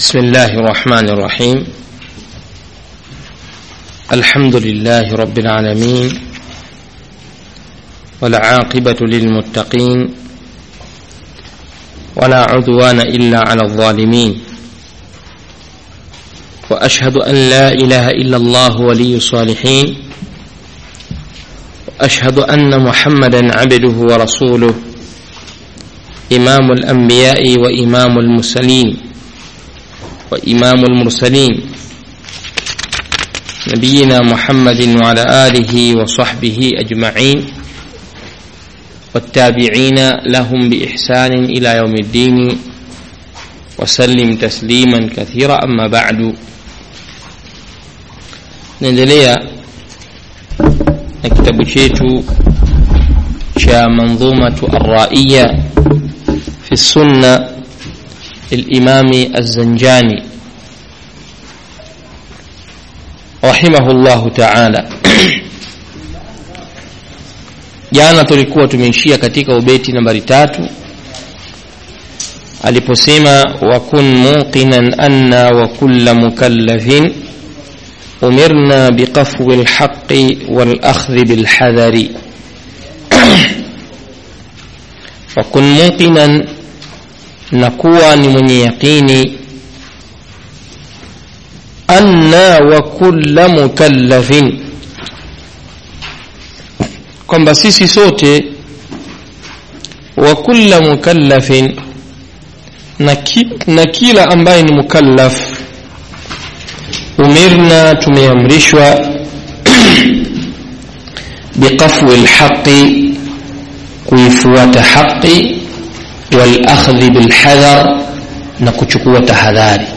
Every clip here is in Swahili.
بسم الله الرحمن الرحيم الحمد لله رب العالمين والعاقبة للمتقين ولا عدوان إلا على الظالمين وأشهد أن لا إله إلا الله ولي الصالحين وأشهد أن محمدا عبده ورسوله إمام الأنبياء وإمام المرسلين وإمام المرسلين نبينا محمد وعلى آله وصحبه أجمعين والتابعين لهم بإحسان إلى يوم الدين وسلم تسليما كثيرا أما بعد naendelea na kitabu chetu cha manzumatu arraiya fi sunna للإمام الزنجاني رحمه الله تعالى jana tulikuwa tumeishia katika ubeti nambari tatu aliposema wakun muqinan anna wa kulla mukallafin umirna biqafwi lhaqi walakhdhi bilhadhari wakun muqinan na kuwa ni mwenye yaqini anna wa kulla mukallafin kwamba sisi sote wa kulla mukallafin na, ki, na kila ambaye ni mukallaf umirna tumeamrishwa biqafwi lhaqi kuifuata haqi والأخذ بالحذر نكچukua tahadhari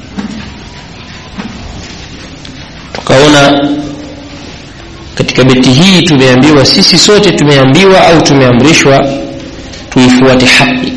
tukaona katika beti hii tumeambiwa sisi sote tumeambiwa au tumeamrishwa tuifuate haki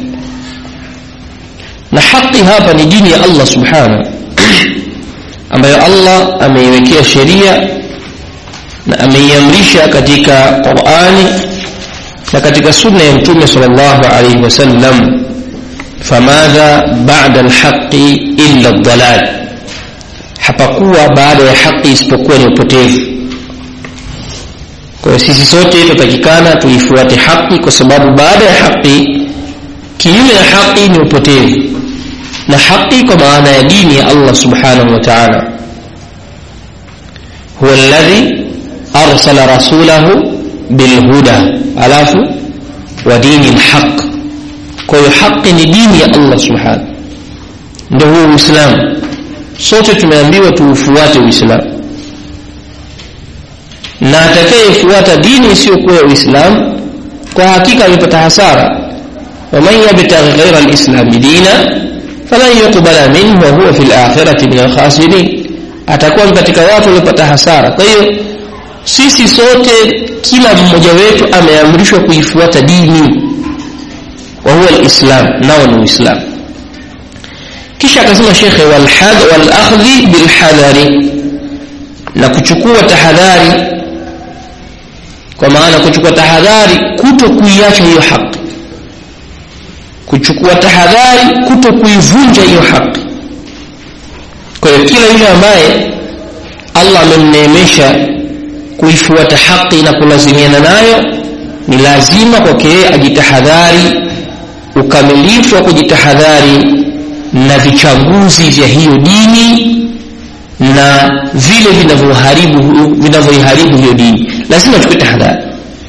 na haki hapa ni dini ya Allah subhanahu ambayo Allah ameiwekea sheria na ameiamrisha katika Qur'ani na katika sunna ya mtume sallallahu alaihi wasallam famadha ba'da alhaqi illa ad-dalal hapakuwa baada ya haki isipokuwa ni upotevu kwa hiyo sisi sote tutakikana tuifuate haki kwa sababu baada ya haki kinyume na haki ni upotevu na haki kwa maana ya dini ya Allah subhanahu wa ta'ala huwa alladhi arsala rasulahu bilhuda alafu wa dini lhaq kwa hiyo haqi ni dini ya allah subhanahu ndio huo uislamu sote tumeambiwa tuufuate uislamu na atakayefuata dini isiyokuwa ya uislamu kwa hakika amepata hasara waman yabtaghi ghaira lislami dina falan yuqbala minhu wahuwa fi lakhirati min alkhasirin atakuwa katika watu waliopata hasara kwa hiyo sisi sote kila mmoja wetu ameamrishwa kuifuata dini wa huwa alislam nao ni uislamu kisha akasema shekhe walakhdhi bilhadhari na kuchukua tahadhari kwa maana kuchukua tahadhari kuto kuiacha hiyo haki kuchukua tahadhari kuto kuivunja hiyo haki kwa hiyo kila yule ambaye allah amemneemesha kuifuata haki na kulazimiana nayo ni lazima kwake yeye ajitahadhari ukamilifu wa kujitahadhari na vichaguzi vya hiyo dini na vile vinavyoharibu vinavyoiharibu hiyo dini lazima achukue tahadhari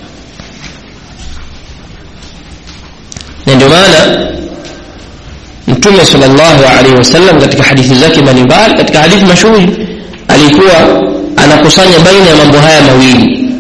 na ndio maana mtume sallallahu alaihi wasallam katika hadithi zake mbalimbali katika hadithi mashuhuri alikuwa anakusanya baina ya mambo haya mawili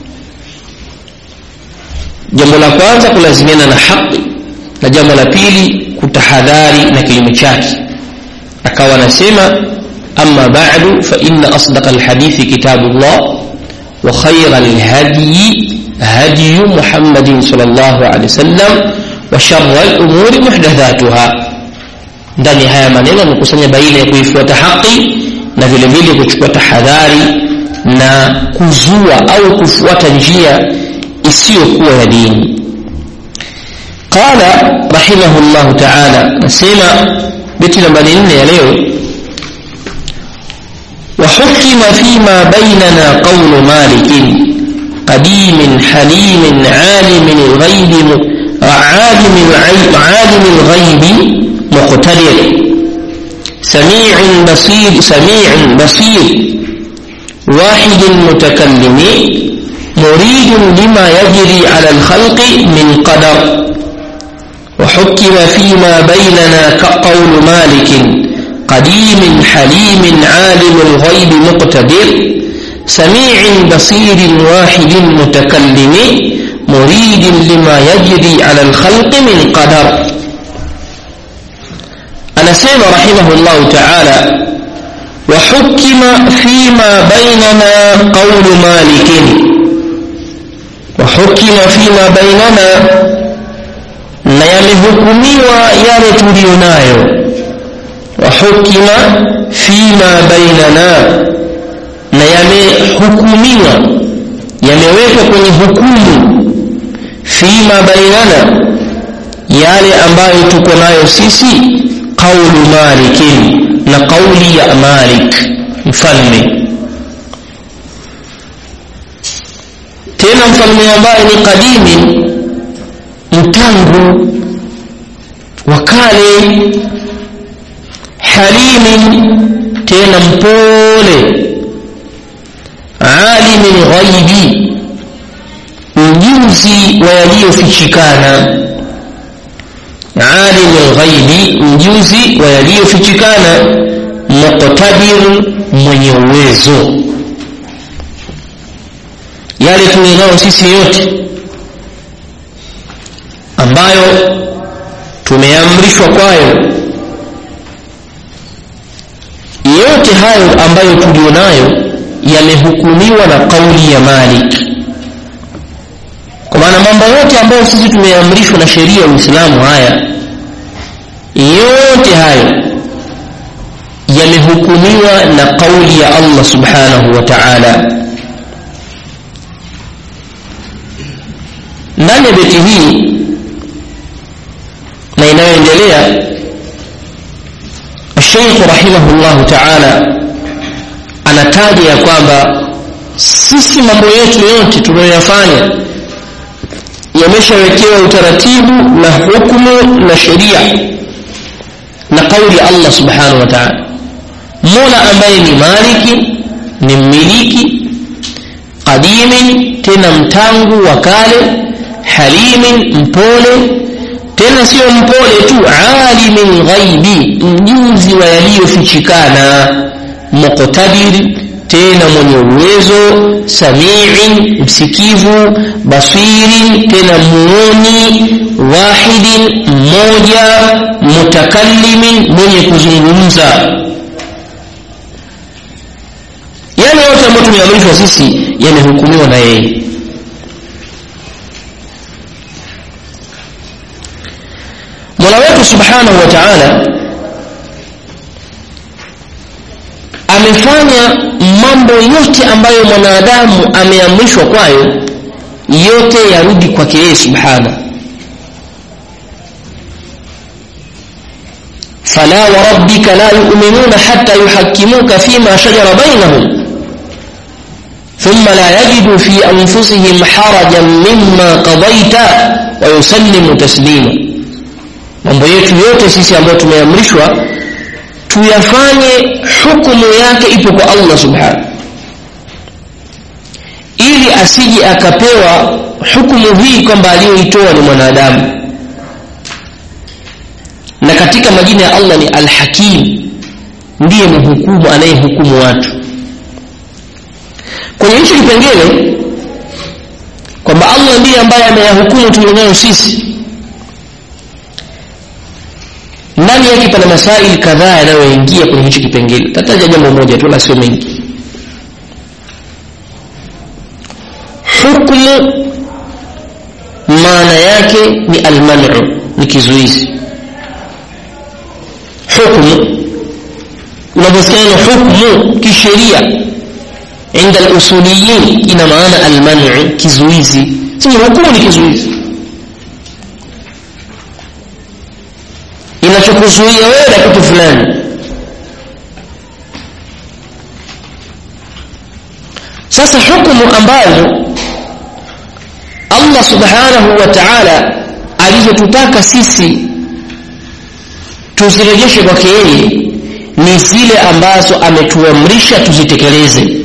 jambo la kwanza kulazimiana na haki na jambo la pili kutahadhari na kinyume chake akawa anasema amma ba'du fa inna asdaqa alhadithi kitabullah wa khayra alhadyi هدي محمد صلى الله عليه وسلم وشر الأمور محدثاتها ndani haya maneno amekusanya baina ya kuifuata haki na vile vile kuchukua tahadhari na kuzua au kufuata njia isiyokuwa ya dini qala rahimahullahu taala nasema beti nambari nne ya leo وحكم فيما بيننا قول مالك قديم حليم عالم الغيب عالم العيب عالم الغيب مقتدر سميع بصير سميع بصير واحد متكلم مريد لما يجري على الخلق من قدر وحكم فيما بيننا كقول مالك قديم حليم عالم الغيب مقتدر سميع بصير واحد متكلم مريد لما يجري على الخلق من قدر أنا سيما رحمه الله تعالى وحكم فيما بيننا قول مالك وحكم فيما بيننا na yamehukumiwa yale tuliyo nayo wahukima fima bainana na yamehukumiwa yamewekwa kwenye hukumu fima bainana yale ambayo tuko nayo sisi qaulu malikin na qauli ya malik mfalme tena mfalme ambaye ni kadimi mtangu wa kale halimin tena mpole alimin ghaibi mjuzi wa yaliyofichikana alimin ghaibi mjuzi wa yaliyofichikana muqtadir mwenye uwezo yale tulionayo sisi yote ambayo tumeamrishwa kwayo yote hayo ambayo tulionayo yamehukumiwa na kauli ya Malik kwa maana mambo yote ambayo sisi tumeamrishwa na sheria ya Uislamu haya yote hayo yamehukumiwa na kauli ya Allah subhanahu wa ta'ala ndani ya beti hii na inayoendelea Sheikh rahimahullahu ta'ala anataja ya kwamba sisi mambo yetu yote tunayoyafanya yameshawekewa utaratibu na hukumu na sheria na kauli ya Allah subhanahu wa ta'ala Mola ambaye ni maliki ni mmiliki qadimin tena mtangu wa kale halimin mpole tena sio mpole tu alimin ghaibi mjuzi wa yaliyofichikana muqtadir tena mwenye uwezo samiin msikivu basirin tena muoni wahidin mmoja mutakallimin mwenye kuzungumza yale yote ambayo tumeamrishwa sisi yamehukumiwa na yeye mola wetu subhanahu wa taala amefanya mambo yote ambayo mwanadamu ameamrishwa kwayo yote yarudi kwake yeye subhanahu فلا وربك لا يؤمنون حتى يحكموك فيما شجر بينهم ثم لا يجدوا في أنفسهم حرجا مما قضيت ويسلموا تسليما mambo yetu yote sisi ambayo tumeamrishwa tuyafanye hukumu yake ipo kwa Allah subhanahu ili asije akapewa hukumu hii kwamba aliyoitoa ni mwanadamu na katika majina ya Allah ni Al-Hakim ndiye mhukumu anayehukumu watu kwenye hicho kipengele kwamba Allah ndiye ambaye ameyahukumu tulionayo sisi ndani yake pana masaili kadhaa yanayoingia kwenye hicho kipengele tataja jambo moja tu la sio mengi hukmu maana yake ni almanu ni kizuizi hukmu unaposikia hukmu kisheria inda alusuliyin ina maana almanu kizuizi sema hukumu ni kizuizi kukuzuia wewe na kitu fulani sasa hukumu ambazo allah subhanahu wa taala alizotutaka sisi tuzirejeshe kwake yeye ni zile ambazo ametuamrisha tuzitekeleze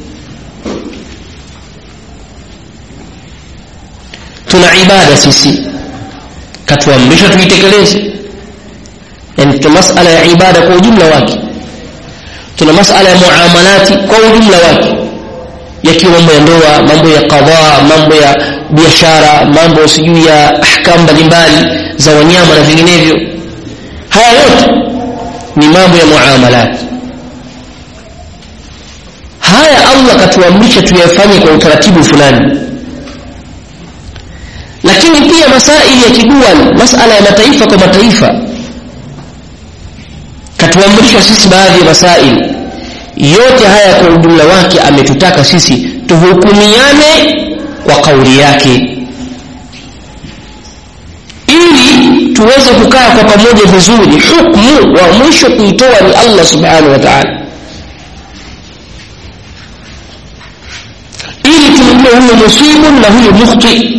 tuna ibada sisi katuamrisha tuitekeleze yani tuna masala ya ibada kwa ujumla wake tuna masala ya muamalati kwa ujumla wake yakiwa mambo ya ndoa mambo ya qadhaa mambo ya biashara mambo sijui ya ahkamu mbalimbali za wanyama na vinginevyo haya yote ni mambo ya muamalati haya allah katuamrisha tuyafanye kwa utaratibu fulani lakini pia masaili ya kidual masala ya mataifa kwa mataifa katuamrisha sisi baadhi ya masaili yote haya kwa ujumla wake ametutaka sisi tuhukumiane kwa kauli yake ili tuweze kukaa kwa pamoja vizuri hukmu wa mwisho kuitoa ni allah subhanahu wa taala ili tumjue huyo musibu na huyo mukhti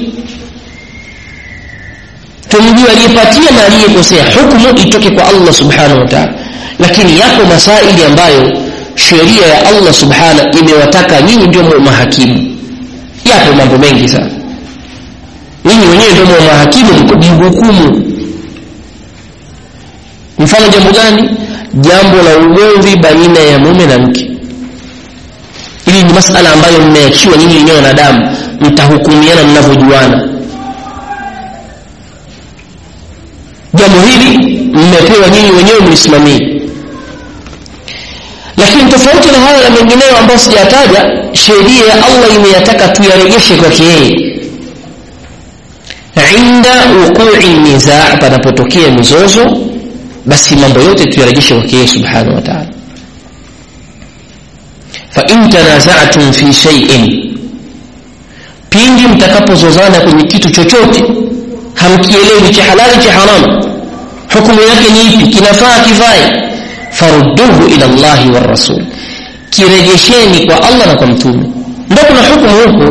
tumjue aliyepatia na aliyekosea hukmu itoke kwa allah subhanahu wa taala lakini yako masaili ambayo sheria ya allah subhana imewataka nyinyi ndio mahakimu yapo mambo mengi sana nyinyi wenyewe ndio mahakimu mjihukumu mfano jambo gani jambo la ugomvi baina ya mume na mke hili ni masala ambayo mmeachiwa nyinyi wenyewe wanadamu mtahukumiana mnavyojuana jambo hili mmepewa nyinyi wenyewe mlisimamie lakini tofauti na haya ya mengineyo ambayo sijataja sheria ya allah imeyataka tuyarejeshe kwake yeye inda wuqui nizaa panapotokea mizozo basi mambo yote tuyarejeshe kwake yeye subhanahu wa taala fain tanazatum fi shaiin pindi mtakapozozana kwenye kitu chochote hamkielewi cha halali cha haramu hukumu yake ni ipi kinafaa kivae farudduhu ila llahi warasul kirejesheni kwa allah na kwa mtume ndo kuna hukumu huko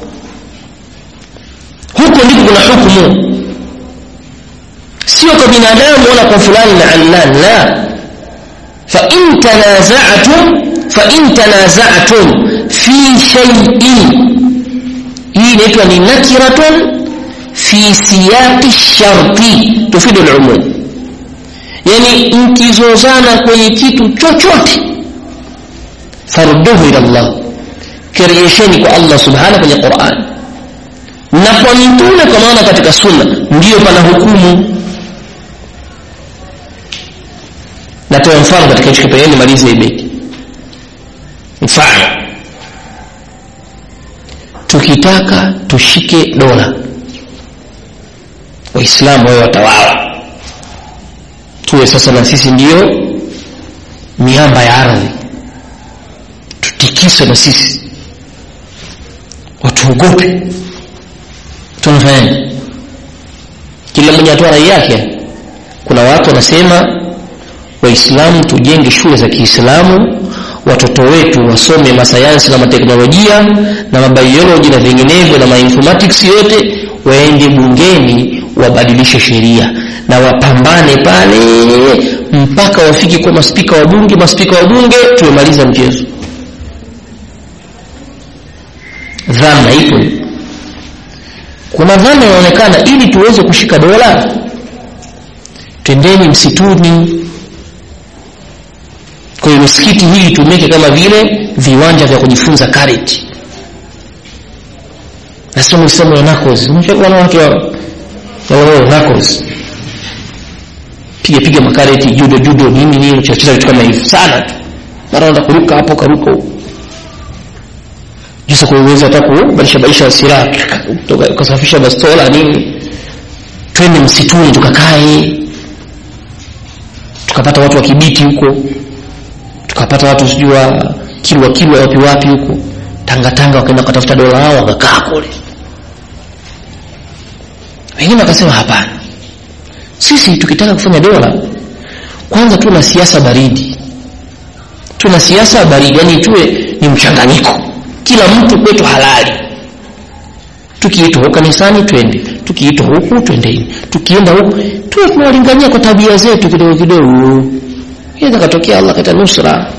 huko ndipo kuna hukumu sio kwa binadamu wala kwa fulani na allan la fain tanazatum fain tanazatum fi shaiin hii inaitwa ni nakiratun fi siyaqi sharti tufidu lumum yani mkizozana kwenye kitu chochote farudduhu ila llah kirejesheni kwa allah subhanahu kwenye quran na kwa mtume kwa maana katika sunna ndiyo pana hukumu natoa mfano katika hicho kipengele malize ibeki mfano tukitaka tushike dola waislamu wawe watawala tuwe sasa na sisi ndiyo miamba ya ardhi tutikiswe na sisi watuogope tunafanyaje kila mmoja atoa rai yake kuna watu wanasema waislamu tujenge shule za kiislamu watoto wetu wasome masayansi na mateknolojia na mabioloji na vinginevyo na mainformatics yote waende bungeni wabadilishe sheria na wapambane pale mpaka wafike kwa maspika wa bunge maspika wa bunge tumemaliza mchezo dhana ipo kuna dhana inaonekana ili tuweze kushika dola twendeni msituni kwa hiyo misikiti hii itumike kama vile viwanja vya kujifunza karate nasema msemo ya knuckles wanawake wao knuckles piga piga makareti judo judo nini nini chacheza vitu kama hivyo sana tu mara unda kuruka hapo karuka huko jinsi kuweza hata kubadilisha badilisha silaha ukasafisha bastola nini twende msituni tukakae tukapata watu wa kibiti huko tukapata watu sijui wa kilwa kilwa wapi wapi huko tanga tanga wakaenda kutafuta dola wao wakakaa kule wengine wakasema hapana sisi tukitaka kufanya dola kwanza tuna siasa baridi tuna siasa baridi yani tuwe ni mchanganyiko kila mtu kwetu halali tukiitwa huko kanisani twende tukiitwa huku twendeni tukienda huku tuwe tunawalingania kwa tabia zetu kidogo kidogo inaweza katokea allah kata nusra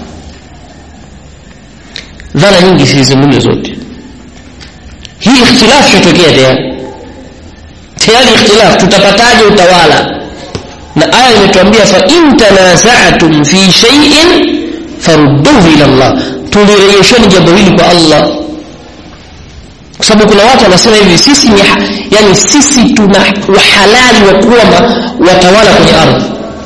dhana nyingi sizungumze zote hii ikhtilafu itatokea tayari tayari ikhtilaf tutapataje utawala na aya imetuambia fa in tanaza'tum fi shay'in farudduhu ila Allah tulirejesheni jambo hili kwa Allah kwa sababu kuna watu wanasema hivi sisi ni yani sisi tuna uhalali wa kuwa watawala kwenye ardhi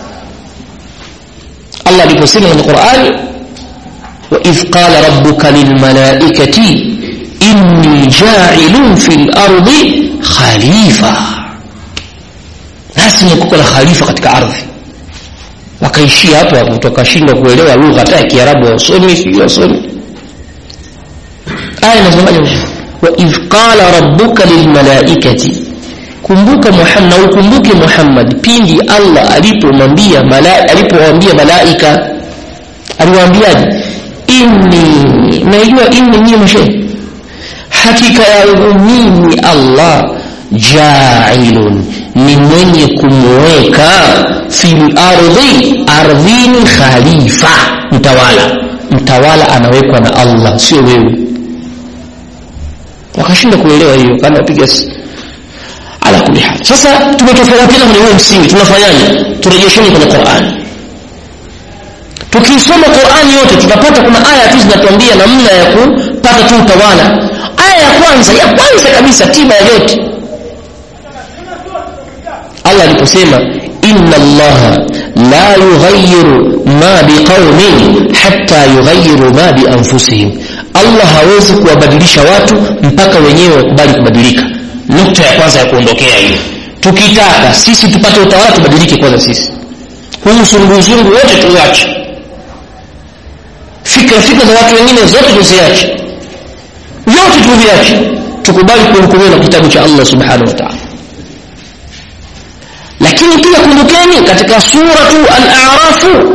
Allah aliposema kwenye Qur'ani wa idh qala rabbuka lilmalaikati inni ja'ilun fil ardi khalifa lazima kuko na khalifa katika ardhi wakaishia hapo hapo wakashindwa kuelewa lugha hata ya Kiarabu wasomi sio wasomi aya inasemaje wa idh qala rabbuka lilmalaikati kumbuka Muhammad ukumbuke Muhammad pindi Allah alipomwambia malaika alipowaambia malaika aliwaambiaje inni naijua inni nyinyi mshe hakika yangu mimi Allah ja'ilun ni mwenye kumweka fil ardhi ardhini khalifa mtawala mtawala anawekwa na Allah sio wewe wakashinda kuelewa hiyo kana wapiga ala kulli hal sasa tumetofautiana kwenye huo msingi tunafanyaje turejesheni kwenye Qur'an tukisoma Qur'an yote tutapata kuna aya tu zinatuambia namna ya kupata tu utawala aya ya kwanza ya kwanza kabisa tiba ya yote Allah aliposema inna Allah la yughayyiru ma biqaumin hatta yughayyiru ma bi anfusihim Allah hawezi kuwabadilisha watu mpaka wenyewe wakubali kubadilika nukta ya kwanza ya kuondokea hiyo tukitaka sisi tupate utawala tubadilike kwanza sisi huu zunguzungu wote tuache fikra fikra za watu wengine zote tuziache yote tuviache tukubali kuhukumiwa na kitabu cha Allah subhanahu wa ta'ala lakini pia kumbukeni katika suratu al-a'raf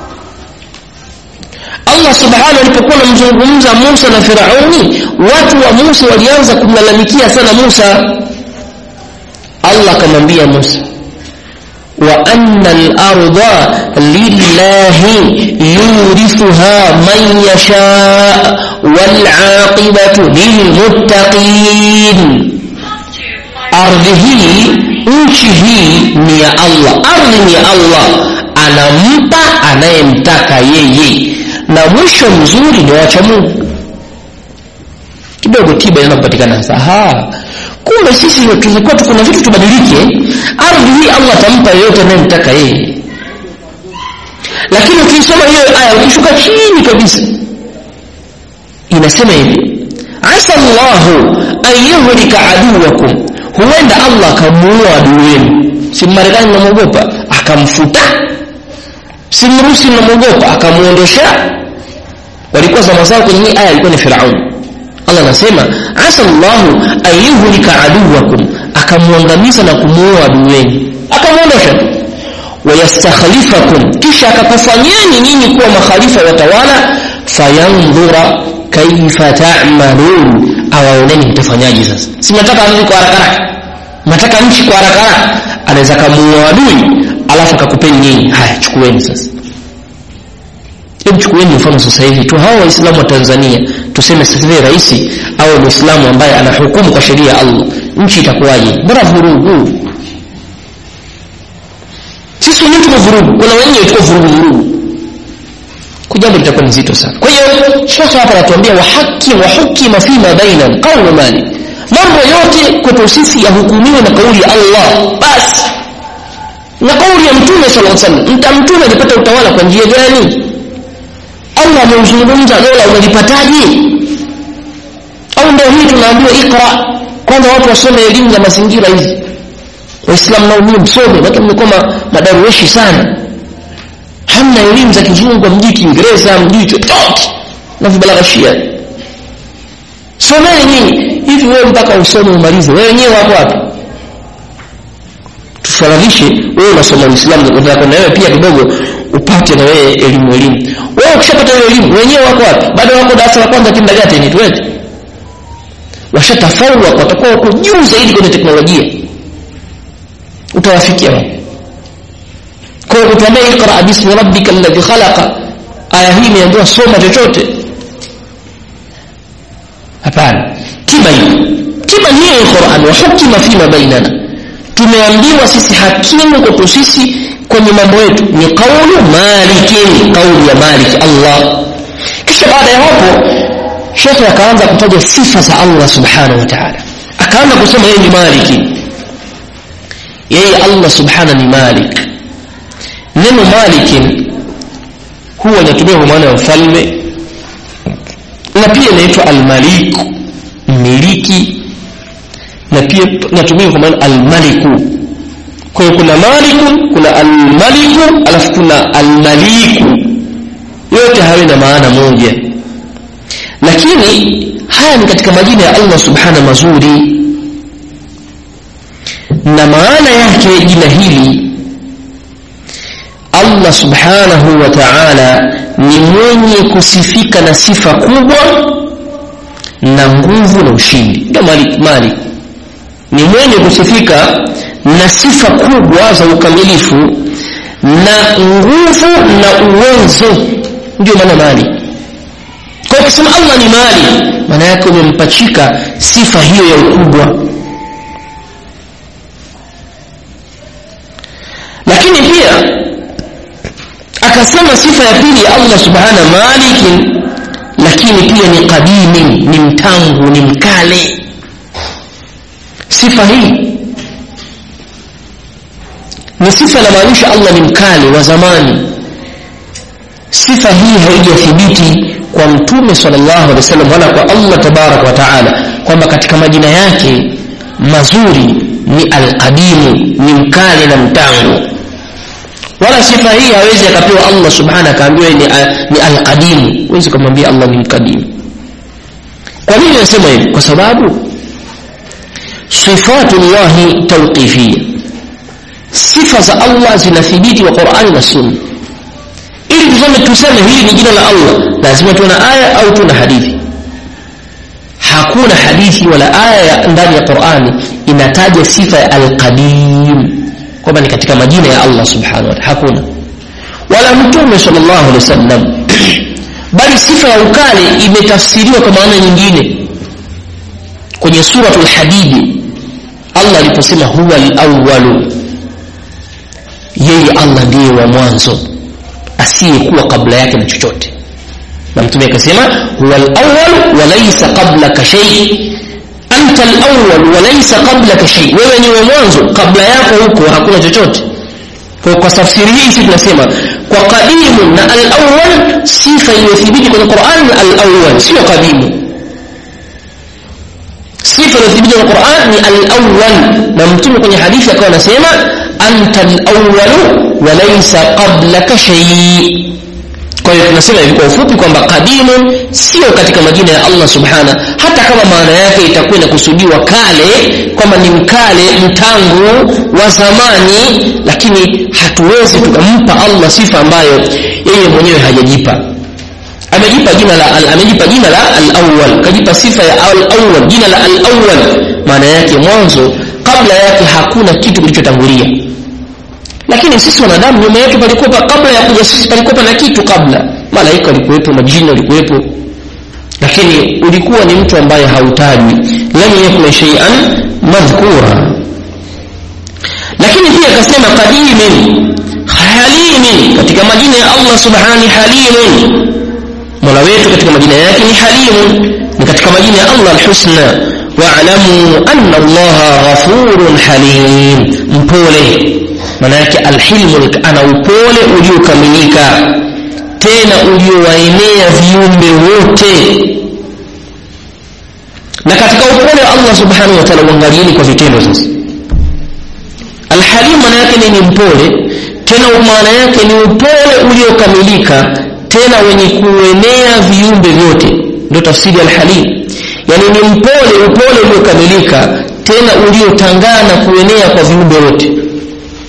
Allah subhanahu alipokuwa anamzungumza Musa na Firauni watu wa Musa walianza kumlalamikia sana Musa Allah akamwambia Musa wa anna al-ardha lillahi yurithuha man yasha wal 'aqibatu lilmuttaqin ardhi hii nchi hii ni ya Allah ardhi ni ya Allah anampa anayemtaka yeye na mwisho mzuri ni wacha Mungu kidogo tiba inaenda kupatikana sasa kumbe sisi tulikuwa kuna vitu tubadilike ardhi hii Allah atampa yeyote anayemtaka yeye lakini ukisoma hiyo aya ukishuka chini kabisa inasema hivi asa Allahu an yuhlika aduwakum huenda Allah akamuua adui wenu si Marekani mnamwogopa akamfuta si Mrusi mnamwogopa akamuondosha walikuwa zama zao kwenye hii aya ilikuwa ni Firauni Allah anasema asa Allahu an yuhlika aduwakum akamuangamiza na kumuua adui wenu akamuondosha wayastakhlifakum kisha akakufanyeni nyinyi kuwa makhalifa watawala fayandhura kaifa ta'malun awaoneni mtafanyaje sasa si mnataka ardhi kwa haraka haraka mnataka nchi kwa haraka haraka anaweza kamuua adui alafu akakupeni nyinyi haya chukueni sasa hebu chukueni mfano sasa hivi tu hawa waislamu wa Tanzania tuseme sasa hivi rais au muislamu ambaye anahukumu kwa sheria ya Allah nchi itakuwaje bora vurugu sisi wenyewe tuko vurugu kuna wenyewe tuko vurugu vurugu jambo litakuwa ni zito sana kwa hiyo shekhe hapa anatuambia wa haki wa hukima fima baina qawlu mali mambo yote kwetu sisi yahukumiwe na kauli ya Allah basi na kauli ya mtume sallallahu alaihi wasallam mta mtume alipata utawala kwa njia gani Allah ameuzungumza dola unalipataje au ndio hii tunaambiwa ikra kwanza watu wasome elimu za mazingira hizi waislamu nao nyinyi msome watu mmekuwa madarueshi sana hamna elimu za kizungu mjui kiingereza mjui chochote na vibalaghashia someni nyinyi hivi wewe mpaka usome umalize wewe wenyewe wako wapi kuswalanishe wewe unasoma uislamu unataka na wewe pia kidogo upate na wewe elimu elimu wewe ukishapata hiyo elimu wenyewe wako wapi bado wako darasa la kwanza kindergarten tuwete washatafaulu watakuwa wako juu zaidi kwenye teknolojia utawafikia wapi kwa hiyo kutuambia iqra bismi rabbika alladhi khalaqa aya hii imeambiwa soma chochote hapana tiba hii tiba ni hiyo Qur'an wa hukima fima bainana tumeambiwa sisi hakimu kwetu sisi kwenye mambo yetu ni kaulu malikin kauli ya malik Allah kisha baada ya hapo shekhe akaanza kutaja sifa za Allah subhanahu wa ta'ala akaanza kusema yeye ni maliki yeye Allah subhanahu ni malik neno malikin huwa inatumia kwa maana ya mfalme na pia inaitwa almalik mmiliki na pia inatumia kwa maana almaliku kwa hiyo kuna maliku kuna almaliku alafu kuna almaliku yote hayo na maana moja lakini haya ni katika majina ya Allah subhana mazuri na maana yake jina hili Allah subhanahu wa ta'ala ni mwenye kusifika na sifa kubwa na nguvu na ushindi ndio malik malik ni mwenye kusifika na sifa kubwa za ukamilifu na nguvu na uwezo ndio maana mali kwa ukisema Allah ni mali maana yake umempachika sifa hiyo ya ukubwa lakini pia akasema sifa ya pili ya Allah subhana malikin lakini pia ni kadimi ni mtangu ni mkale sifa hii ni sifa inamaanisha Allah ni mkale wa zamani sifa hii haijathibiti kwa mtume sallallahu alaihi wasallam wala kwa Allah tabarak wa taala kwamba katika majina yake mazuri ni alqadimu ni mkale na mtangu wala sifa hii hawezi akapewa Allah subhanahu akaambiwa ni, ni alqadimu huwezi kumwambia Allah ni mkadimu kwa nini nasema hivi kwa sababu sifatullahi tawqifiyya sifa za Allah zinathibiti wa Qur'ani na Sunna ili tuseme tuseme hili ni jina la Allah lazima tuwe na aya au tuna hadithi hakuna hadithi wala aya ya ndani ya Qur'ani inataja sifa ya al-qadim kwamba ni katika majina ya Allah subhanahu wa ta'ala hakuna wala mtume sallallahu alaihi wasallam bali sifa ya ukale imetafsiriwa kwa maana nyingine kwenye suratul hadidi Allah aliposema huwa al-awwalu yeye Allah ndiye wa mwanzo asiyekuwa kabla yake na chochote na mtume akasema huwa al-awwal wa laysa qablaka shay anta al-awwal wa laysa qablaka shay wewe ni wa mwanzo kabla yako huko hakuna chochote kwa kwa tafsiri hii sisi tunasema kwa qadimu na al-awwal sifa iliyothibiti kwenye Qur'an al-awwal sio qadimu sifa iliyothibiti kwenye Qur'an ni al-awwal na mtume kwenye hadithi akawa anasema anta al-awwal wa laysa qablaka shay kwa hiyo tunasema hivi kwa ufupi kwamba qadimun sio katika majina ya Allah subhana hata kama maana yake itakuwa inakusudiwa kale kwamba ni mkale mtangu wa zamani lakini hatuwezi tukampa Allah sifa ambayo yeye mwenyewe hajajipa amejipa jina la al, amejipa jina la al-awwal kajipa sifa ya al-awwal jina la al-awwal maana yake mwanzo kabla yake hakuna kitu kilichotangulia lakini sisi wanadamu nyuma yetu palikuwa kabla ya kuja sisi palikuwa na kitu kabla malaika walikuwepo majini walikuwepo lakini ulikuwa ni mtu ambaye hautaji lam yakun shay'an madhkura lakini pia akasema qadimin halimin katika majina ya Allah subhanahu halimun mola wetu katika majina yake ni halimun ni katika majina ya Allah alhusna wa'lamu anna Allah ghafurun halim mpole maana yake alhilmu ana upole uliokamilika tena uliowaenea viumbe wote na katika upole wa Allah subhanahu wa ta'ala uangalieni kwa vitendo sasa alhalim maana yake ni mpole tena maana yake ni upole uliokamilika tena wenye kuenea viumbe vyote ndio tafsiri ya alhalim yani ni mpole upole uliokamilika tena uliotangana kuenea kwa viumbe wote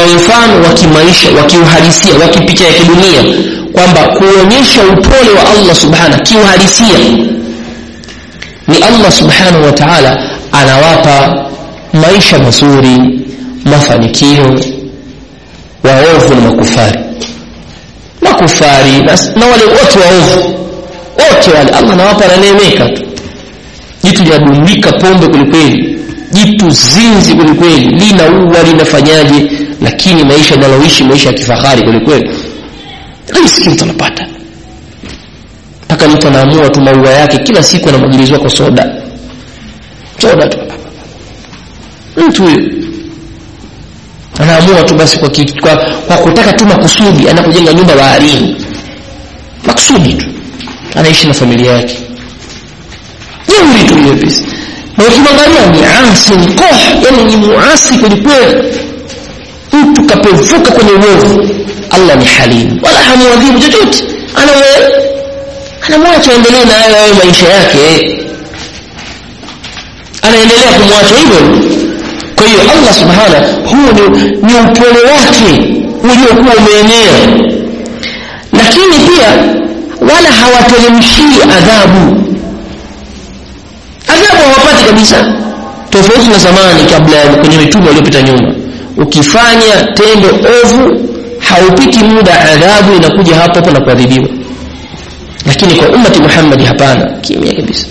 mfano wa kimaisha wa kiuhalisia wa kipicha ya kidunia kwamba kuonyesha upole wa Allah subhanahu kiuhalisia ni Allah subhanahu wa ta'ala anawapa maisha mazuri mafanikio waovu na makufari makufari na, na wale wote waovu wote wale Allah anawapa ananeemeka tu jitu linadundika pombe kwelikweli jitu zinzi kwelikweli linaua linafanyaje lakini maisha linaloishi maisha ya kifahari kwelikweli riski mtu anapata mpaka mtu anaamua tu maua yake kila siku anamwagilizwa kwa soda soda tu mtu huyo anaamua tu basi kwa, kwa, kwa kutaka tu makusudi anakujenga nyumba baharini makusudi tu anaishi na familia yake jeuri tu hiyo pesa na ukimwangalia ni asi mkoh yani ni muasi kwelikweli mtu kapevuka kwenye uovu allah ni halimu wala hamwadhibu chochote anamwacha aendelee na hayo hayo maisha yake anaendelea kumwacha hivyo kwa hiyo allah subhana huu ni, ni upole wake uliokuwa umeenea lakini pia wala hawateremshii adhabu adhabu hawapati kabisa tofauti na zamani kabla kwenye mitume waliopita nyuma ukifanya tendo ovu haupiti muda adhabu inakuja hapo hapo na kuadhibiwa lakini kwa ummati muhammadi hapana kimya kabisa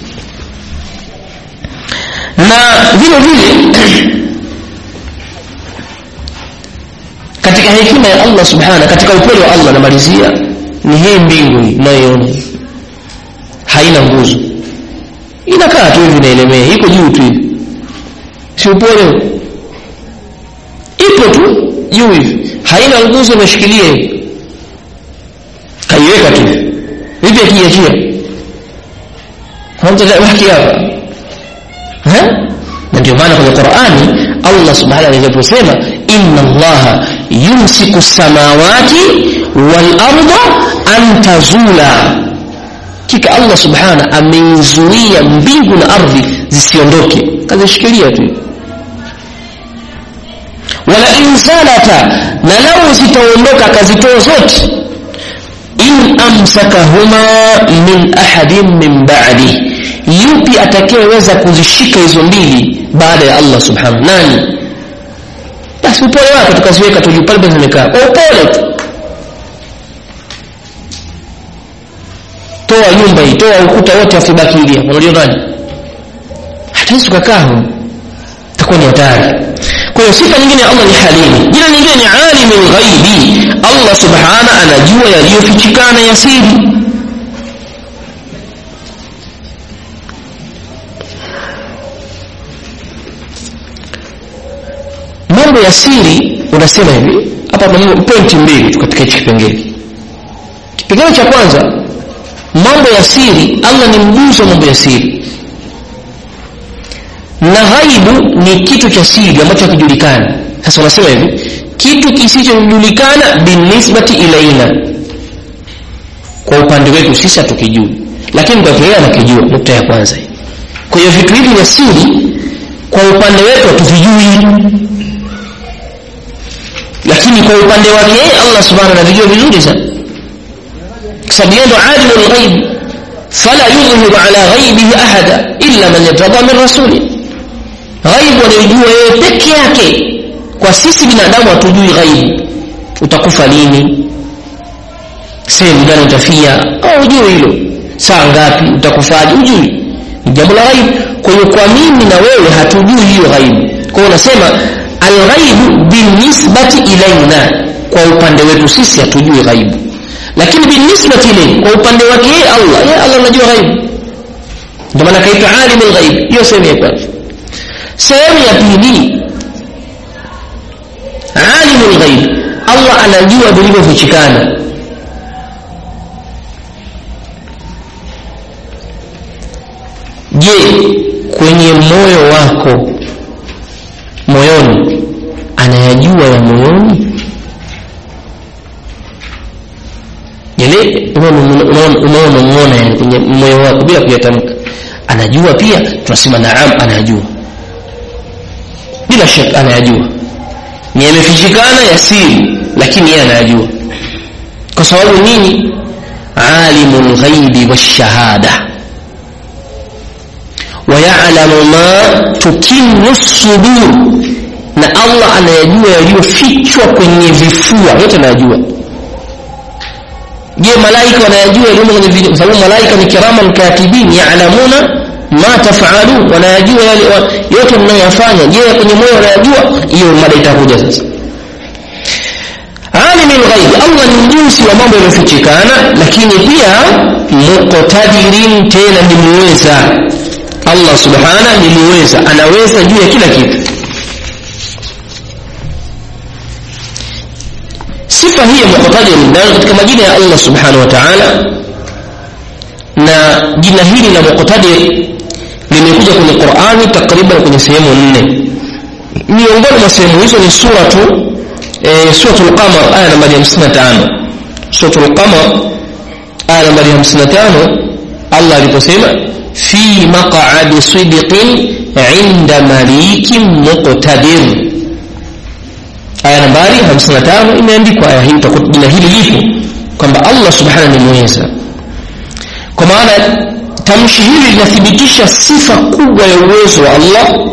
na vile vile katika hekima ya allah subhana katika upole wa allah namalizia ni hii mbingu hii unayoiona haina nguzo inakaa tu hivi inaelemea iko juu tu hivi si upole ipo tu juu hivi haina nguzo imeshikilia hivi kaiweka tu hivi akiachia hamtabaki hapa na ndio maana kwenye qurani allah subhanahu alivyosema inna allaha yumsiku samawati walarda an tazula kika allah subhana ameizuia mbingu na ardhi zisiondoke kazishikilia tu wala in zalata na lau zitaondoka akazitoa zote in amsakahuma min ahadin min ba'di yupi atakayeweza kuzishika hizo mbili baada ya allah subhanahu nani basi upole wake tukaziweka tu pale pale zimekaa kwa upole tu toa nyumba hii toa ukuta wote afibaki hivi hapo unajua nani hatuwezi tukakaa huko itakuwa ni hatari kwa hiyo sifa nyingine ya allah ni halimu jina nyingine ni alimul ghaibi allah subhana anajua yaliyofichikana ya siri mambo ya siri unasema hivi hapa tuna pointi mbili tu katika hichi kipengele kipengele cha kwanza mambo ya siri allah ni mjuzi wa mambo ya siri na ghaibu ni kitu cha siri ambacho hakijulikani sasa unasema hivi kitu kisichojulikana binisbati ilaina kwa upande wetu sisi hatukijui lakini mtakiea anakijua nukta ya kwanza kwa hiyo vitu hivi vya siri kwa upande wetu hatuvijui lakini kwa upande wake yeye allah subhanahu anavijua vizuri sana kwa sababu yeye ndo alimul ghaib fala yudhiru ala ghaibihi ahada illa man yartada min rasuli ghaibu anayojua yeye peke yake kwa sisi binadamu hatujui ghaibu utakufa lini sehemu gani utafia au hujui hilo saa ngapi utakufaje hujui ni jambo la ghaibu kwa hiyo kwa mimi na wewe hatujui hiyo ghaibu kwa hiyo unasema alghaibu binisbati ilaina kwa upande wetu sisi hatujui ghaibu lakini binisbati ilayhi kwa upande wake yeye allah yeye allah anajua ghaibu ndio maana kaitwa alimul ghaib hiyo sehemu ya kwanza sehemu ya pili alimul ghaib allah anajua vilivyofichikana je kwenye moyo wako moyoni anayajua ya moyoni yale unaonamuona yani kwenye moyo wako bila kuyatamka anajua pia tunasema naam anajua bila shaka anayajua ni yamefichikana ya siri lakini yeye anayajua kwa sababu nini alimul ghaibi washahada wayalamu ma tukinu sudur na allah anayajua yaliyofichwa kwenye vifua yote anayajua je malaika wanayajua yaliyomo kwenye vifua kwa sababu malaika ni kiraman katibin yalamuna ma tafalun wanayajua yale yote mnayoyafanya je kwenye moyo wanayajua hiyo mada itakuja sasa alimul ghaibi allah ni mjuzi wa mambo yaliyofichikana lakini pia muqtadirin tena ni muweza allah subhana ni muweza anaweza juu ya kila kitu sifa hii ya muqtadir nayo katika majina ya allah subhanahu wa taala na jina hili la muqtadir limekuja kwenye qurani takriban kwenye sehemu nne miongoni mwa sehemu hizo ni suratu e, suratul qamar aya nambari 55 suratul qamar aya nambari 55 allah aliposema fi maq'adi sidqin inda malikin muqtadir aya nambari 55 imeandikwa aya hii jina hili lipo kwamba allah subhanahu ni mweza kwa maana tamshi hili linathibitisha sifa kubwa ya uwezo wa allah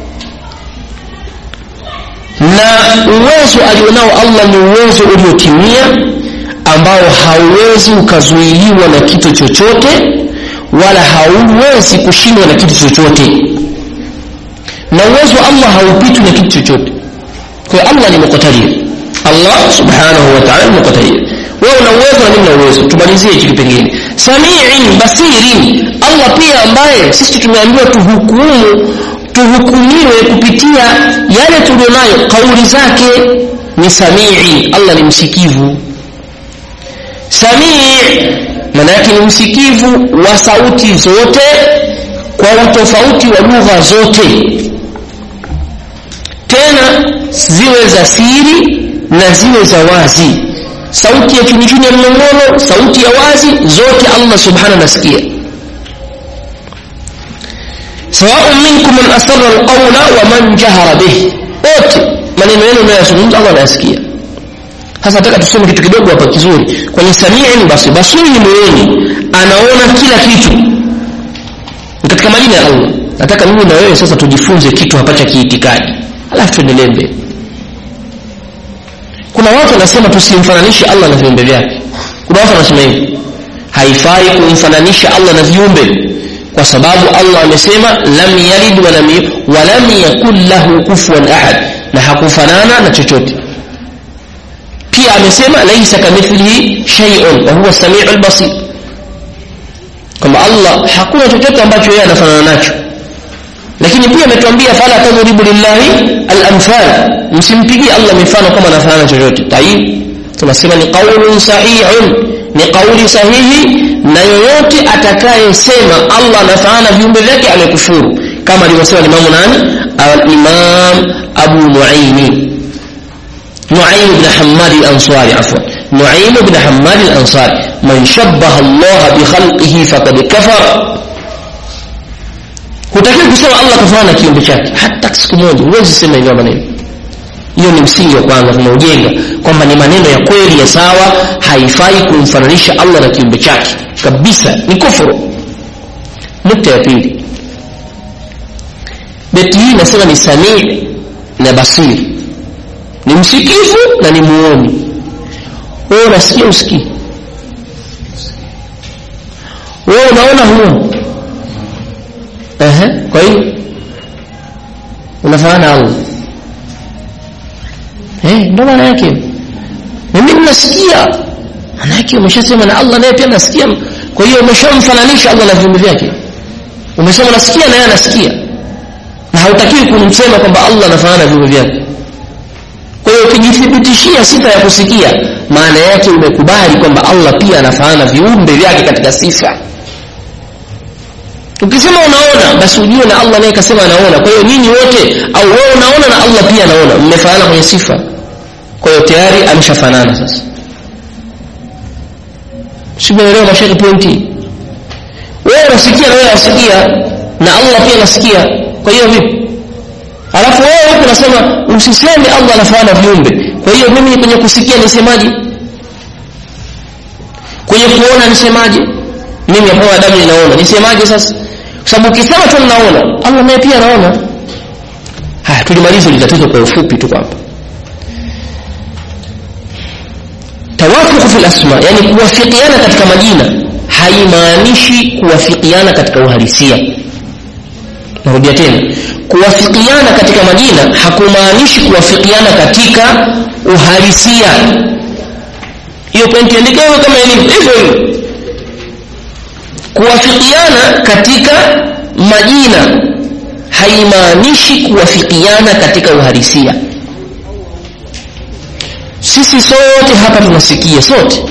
na uwezo alionao allah ni uwezo uliotimia ambao hauwezi ukazuiliwa na kitu chochote wala hauwezi kushindwa na kitu chochote na uwezo wa allah haupitwi na kitu chochote kwa hiyo allah ni muqtadir allah subhanahu wa ta'ala ni muqtadir wewe una uwezo na mimi na uwezo tumalizie hiki kipengele samiin basirin allah pia ambaye sisi tumeambiwa tuhukumu tuhukumiwe kupitia yale tulionayo kauli zake ni samii allah ni msikivu samii maana yake ni msikivu wa sauti zote kwa utofauti wa lugha zote tena ziwe za siri na ziwe za wazi sauti ya chuni chuni ya mnong'ono sauti ya wazi zote allah subhanahu anasikia sawaun minkum man asarra alqawla wa man jahara bih wote maneno yenu mnayozungumza allah anayasikia sasa nataka tusome kitu kidogo hapa kizuri kwenye samiin basi basiri ni moyoni anaona kila kitu katika majina ya allah nataka mimi na wewe sasa tujifunze kitu hapa cha kiitikadi alafu tuendelee mbele kuna watu wanasema tusimfananishe allah na viumbe vyake kuna watu wanasema hivi haifai kumfananisha allah na viumbe kwa sababu allah amesema lam yalid walam, walam yakun lahu kufuan ahad na hakufanana na chochote pia amesema laisa kamithlihi shay'un wa huwa samiu lbasir kwamba allah hakuna chochote ambacho yeye anafanana nacho lakini pia ametuambia fala tadribu lillahi alamthal msimpigie allah mifano kama anafanana chochote tayib tunasema ni qaulun sahihun ni kauli sahihi na yoyote atakayesema allah anafanana viumbe vyake amekufuru kama alivyosema limamu nani alimam abu nuaimi نعيم بن حماد الأنصاري عفوا نعيم بن حماد الأنصاري من شبه الله بخلقه فقد كفر hutakiwi kusema allah kafanana na kiumbe chake hata siku moja huwezi sema hivyo maneno hiyo ni msingi wa kwanza tunaujenga kwamba ni maneno ya kweli ya sawa haifai kumfananisha allah na kiumbe chake kabisa ni kufuru nukta ya pili beti hii inasema ni samii na basiri ni msikivu na ni muoni wewe unasikia usikii wewe unaona huo Ehe, kwa hiyo unafanana Allah eh ndo maana yake mimi ninasikia maana yake umeshasema na Allah naye pia anasikia kwa hiyo umeshamfananisha Allah na viumbe vyake umesema unasikia na yeye anasikia na hautakiwi kumsema kwamba Allah anafanana na viumbe vyake kwa hiyo ukijithibitishia sifa ya kusikia maana yake umekubali kwamba Allah pia anafanana viumbe vyake katika sifa ukisema unaona basi ujue na Allah naye kasema anaona kwa hiyo nyinyi wote au wewe unaona na Allah pia anaona mmefanana kwenye sifa kwa hiyo tayari ameshafanana sasa simeelewa mashaka pointi wewe unasikia na wewe unasikia na Allah pia anasikia kwa hiyo vipi alafu wewe huku unasema usiseme allah anafanana viumbe kwa hiyo mimi kwenye kusikia nisemaje kwenye kuona nisemaje mimi hapa wanadamu ninaona nisemaje sasa kwa sababu ukisema tu ninaona allah naye pia anaona haya tulimaliza hili tatizo kwa ufupi tu kwamba tawafuku fil asma yani kuwafikiana katika majina haimaanishi kuwafikiana katika uhalisia narudia tena kuwafikiana katika majina hakumaanishi kuwafikiana katika uhalisia hiyo pointi andikewe kama ilivyo hivyo hivyo kuwafikiana katika majina haimaanishi kuwafikiana katika uhalisia sisi sote hapa tunasikia sote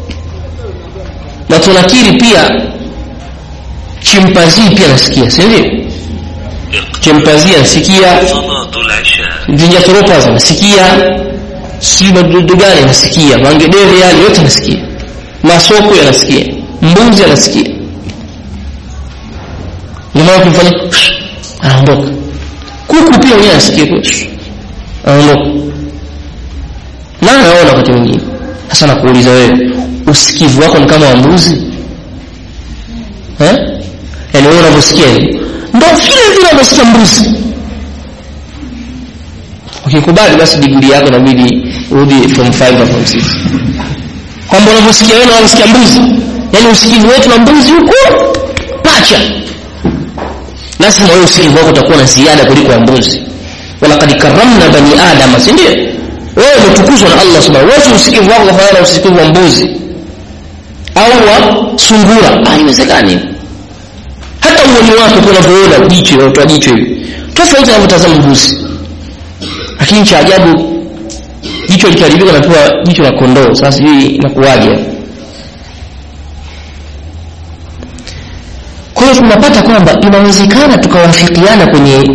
na tunakiri pia chimpazii pia nasikia si ndio chimpazii anasikia صلاة العشاء vinyathropaz nasikia si madudu gani nasikia mangedere yale yote nasikia masoko yanasikia mbuzi anasikia jamaa kumfanya anaondoka kuku pia mwenyewe anasikia kwa anaondoka na anaona wakati mwingine sasa nakuuliza wewe usikivu wako ni kama wa mbuzi eh yaani wewe unavyosikia hivi ndo vile vile unavyosikia mbuzi ukikubali basi digrii yako inabidi urudi form 5 na form 6 kwamba unavyosikia wewe unasikia mbuzi yaani usikivu wetu na mbuzi huko pacha lazima wewe usikivu wako utakuwa na ziada kuliko wa mbuzi walaqad karramna bani adama si ndio wewe umetukuzwa na Allah subhanahu wa ta'ala usikivu wako kufanana na usikivu wa mbuzi au wa sungura haiwezekani hata uoni wako unavyoona jicho unatoa jicho hivi tofauti na unavyotazama mbuzi lakini cha ajabu jicho likiharibika napewa jicho la kondoo sasa sijui inakuwaje kwa hiyo tunapata kwamba inawezekana tukawafikiana kwenye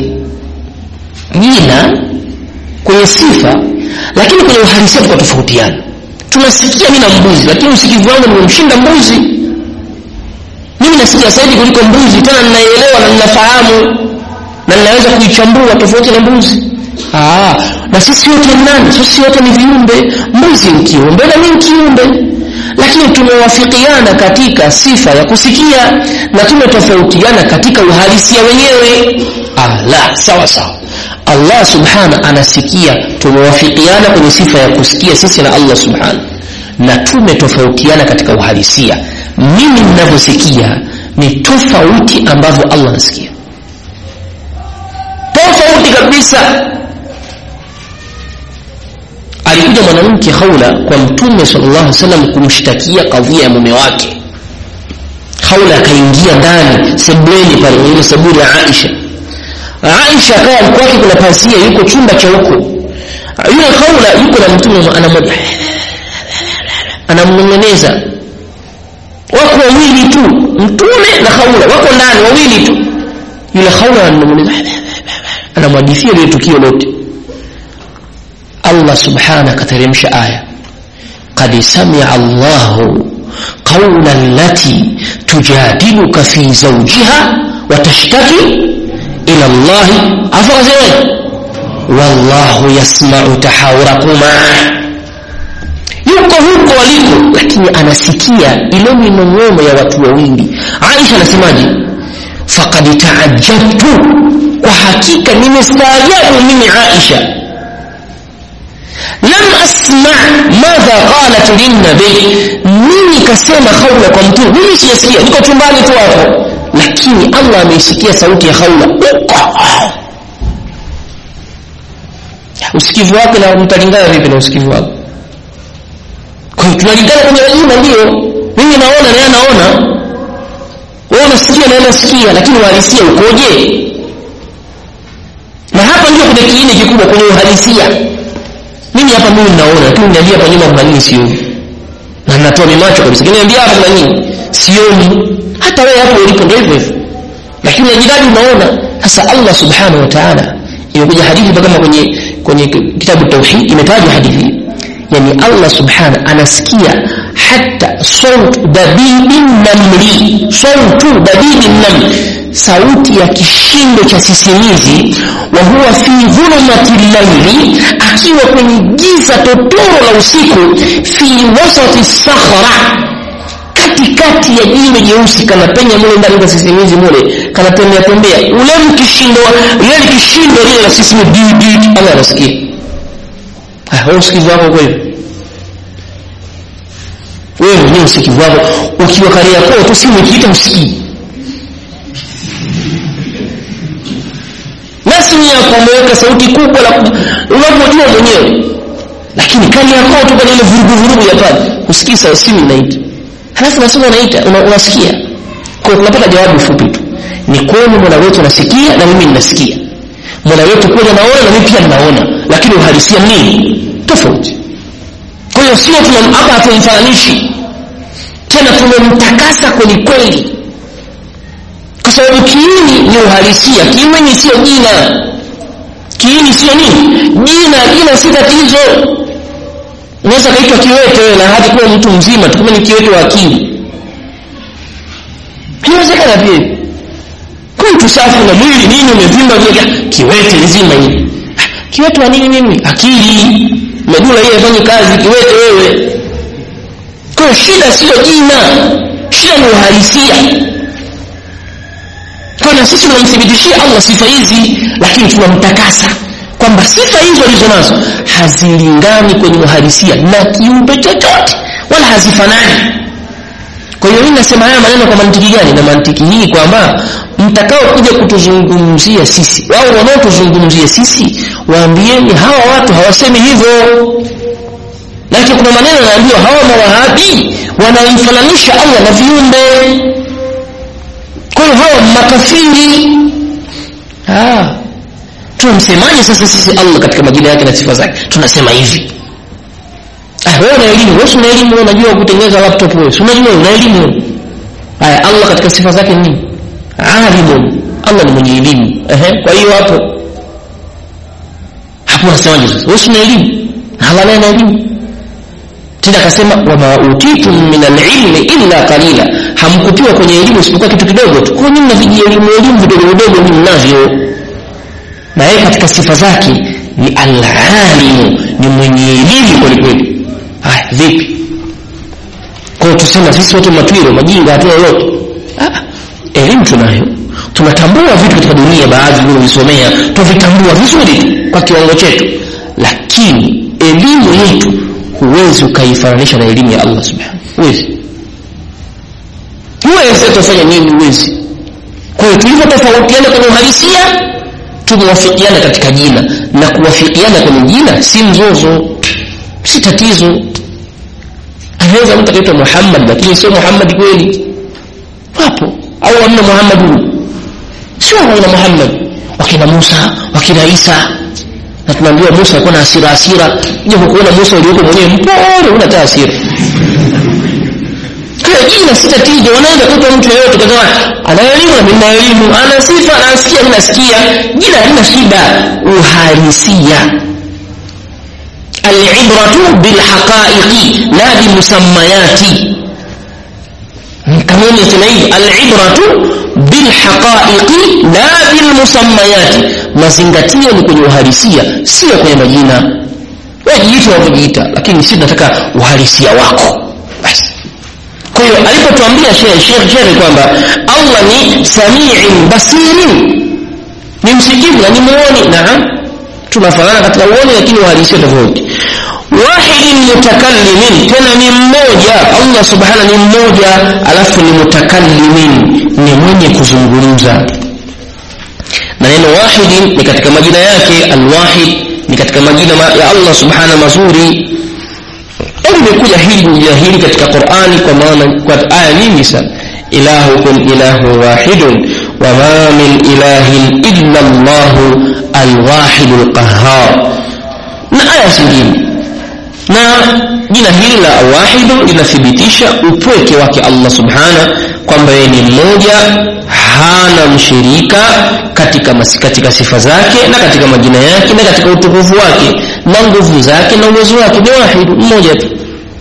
jina kwenye sifa lakini kwenye uhalisia tukatofautiana tunasikia mimi na mbuzi lakini usikivu wangu nimemshinda mbuzi mimi nasikia zaidi kuliko mbuzi tena ninaelewa na ninafahamu na ninaweza kuichambua tofauti na mbuzi Aa, na sisi wote ni nani sisi wote ni viumbe mbuzi ni kiumbe na mimi kiumbe lakini tumewafikiana katika sifa ya kusikia na tumetofautiana katika uhalisia wenyewe ah, la sawa sawa allah subhana anasikia tumewafikiana kwenye sifa ya kusikia sisi na allah subhana na tumetofautiana katika uhalisia mimi ninavyosikia ni tofauti ambavyo allah anasikia tofauti kabisa alikuja mwanamke haula kwa mtume sallallahu alaihi wasallam kumshtakia kadhia ya mume wake haula akaingia ndani sebuleni pale kwenye ile sebule ya aisha aisha akawa kwake kuna pazia yuko chumba cha huko yule haula yuko na mtume anamwambia anamnong'oneza wako wawili tu mtume na haula wako ndani wawili tu yule haula anamnong'oneza anamwadithia lile tukio lote Allah subhanahu akateremsha aya qad samia Allahu qawla allati tujadiluka fi zawjiha wa tashtaki ila Allah afazai wallahu yasma'u tahawurakuma yuko huko waliko lakini anasikia ile minong'ono ya watu wawili Aisha anasemaje faqad ta'ajjabtu kwa hakika nimestaajabu mimi Aisha lam asma madha qalat linnabi mimi kasema haula kwa mtume mimi siyasikia niko chumbani tu hapo lakini Allah ameisikia sauti ya haula uko usikivu wake na mtalingana vipi na usikivu wake kwa hiyo tunalingana kwenye majina ndio mimi naona naye anaona wewe unasikia na nasikia lakini uhalisia ukoje na hapa ndio kuna kiini kikubwa kwenye uhalisia mimi hapa mimi naona lakini niambia hapa nyuma kuna nini sioni na natoa mimacho kabisa lakini niambia hapa kuna nini sioni hata wewe hapo ulipo ndio hivyo hivyo lakini unajidadi unaona sasa Allah subhanahu wa ta'ala imekuja hadithi kama kwenye kwenye kitabu tauhid imetajwa hadithi yani Allah subhanahu anasikia hata sautu dabibi namli sautu dabibi namli sauti ya kishindo cha sisimizi wa huwa fi dhulumati llaili akiwa kwenye giza totoro la usiku fi wasati sakhra katikati ya jiwe jeusi kanapenya mule ndani kwa sisimizi mule kanatembea tembea ule mkishindo lile kishindo lile la sisimizi Allah anasikia wewe usikivu wako kweli wewe mwenyewe usikivu wako ukiwa kari yako tu simu ikiita usikii na simu yako umeweka sauti kubwa la unavyojua mwenyewe lakini kari yako tu kwenye ile vurugu vurugu ya pale usikii saa simu inaita halafu nasema unaita una, unasikia kwa tunapata jawabu fupi tu ni kweli mola wetu anasikia na mimi ninasikia mola wetu kweli anaona na mimi pia ninaona lakini uhalisia nini tofauti kwa hiyo sio hapa hatumfananishi tena tumemtakasa kweli kweli kwa sababu kiini ni uhalisia kiini sio jina kiini sio nini jina jina si tatizo unaweza kaitwa kiwete na hata kuwa mtu mzima tukume ni kiwete wa akili inawezekana pia kwa mtu safi na mwili nini umevimba vile kiwete nzima hili kiwete wa nini mimi akili medula hii haifanyi kazi kiwete wewe kwa shida sio jina shida ni uhalisia kwa na sisi tunamthibitishia Allah sifa hizi lakini tunamtakasa kwamba sifa hizo alizo nazo hazilingani kwenye uhalisia na kiumbe chochote wala hazifanani kwa hiyo mimi nasema haya maneno kwa mantiki gani na mantiki hii kwamba mtakao kuja kutuzungumzia sisi wao wanaotuzungumzia sisi waambieni hawa watu hawasemi hivyo lakini kuna maneno yanaambiwa hawa mawahabi wanamfananisha Allah na viumbe kwa hiyo hawa makafiri ah tunamsemaje sasa sisi Allah katika majina yake na sifa zake tunasema hivi ah wewe una elimu wewe una elimu unajua kutengeneza laptop wewe unajua una elimu haya Allah katika sifa zake ni nini alimu Allah ni mwenye elimu ehe kwa hiyo hapo hapo unasemaje sasa wewe una elimu Allah naye ana elimu tena akasema wama utitum min alilmi illa qalila hamkutiwa kwenye elimu isipokuwa kitu kidogo tu kwa nini mnaviji elimu elimu vidogo vidogo ni mnavyo na yeye katika sifa zake ni alalimu ni mwenye elimu kweli kweli haya vipi kwa tusema sisi wote matwiro majinga hatuna lolote elimu tunayo tunatambua vitu katika dunia baadhi vilivyovisomea tuvitambua vizuri kwa kiwango chetu lakini elimu yetu huwezi ukaifananisha na elimu ya Allah subhanahu huwezi huwezi utafanya nini huwezi kwa hiyo tulivyotofautiana kwenye uhalisia tumewafikiana katika jina na kuwafikiana kwenye jina si mzozo si tatizo anaweza mtu akaitwa Muhammad lakini sio Muhammad kweli wapo au amna Muhammad huyu sio wana Muhammad wakina Musa wakina Isa na tunaambiwa Musa alikuwa na hasira hasira japo kuona Musa uliokuwa mwenyewe mpole una hata hasira kwa jina si tatizo wanaenda kupa mtu yeyote kwa ana elimu na mimi na elimu ana sifa anasikia mimi nasikia jina halina shida uhalisia alibratu bilhaqaiqi la bimusammayati kanuni inasema hivi alibratu bilhaqaiqi la bilmusammayati mazingatio ni kwenye uhalisia sio kwenye majina wajiita wavyojiita lakini si nataka uhalisia wako basi kwa hiyo alipotuambia Sheikh Sheikh Sheikh kwamba Allah ni samiin basirin ni msikivu na ni muoni naam tunafanana katika uoni lakini uhalisia tofauti wahidin mutakallimin tena ni mmoja Allah subhana ni mmoja alafu ni mutakallimin ni mwenye kuzungumza na neno wahidin ni katika majina yake alwahid ni katika majina ya Allah subhana mazuri limekuja hili jina hili katika Qur'ani kwa maana kwa aya nyingi sana ilahukum ilahu wahidun wama min ilahin illa Allah alwahid alqahhar na aya zingine na jina hili la wahidu linathibitisha upweke wake Allah subhana kwamba yeye ni mmoja hana mshirika katika, masi, katika sifa zake na katika majina yake na katika utukufu wake na nguvu zake na uwezo wake ni wahidu mmoja tu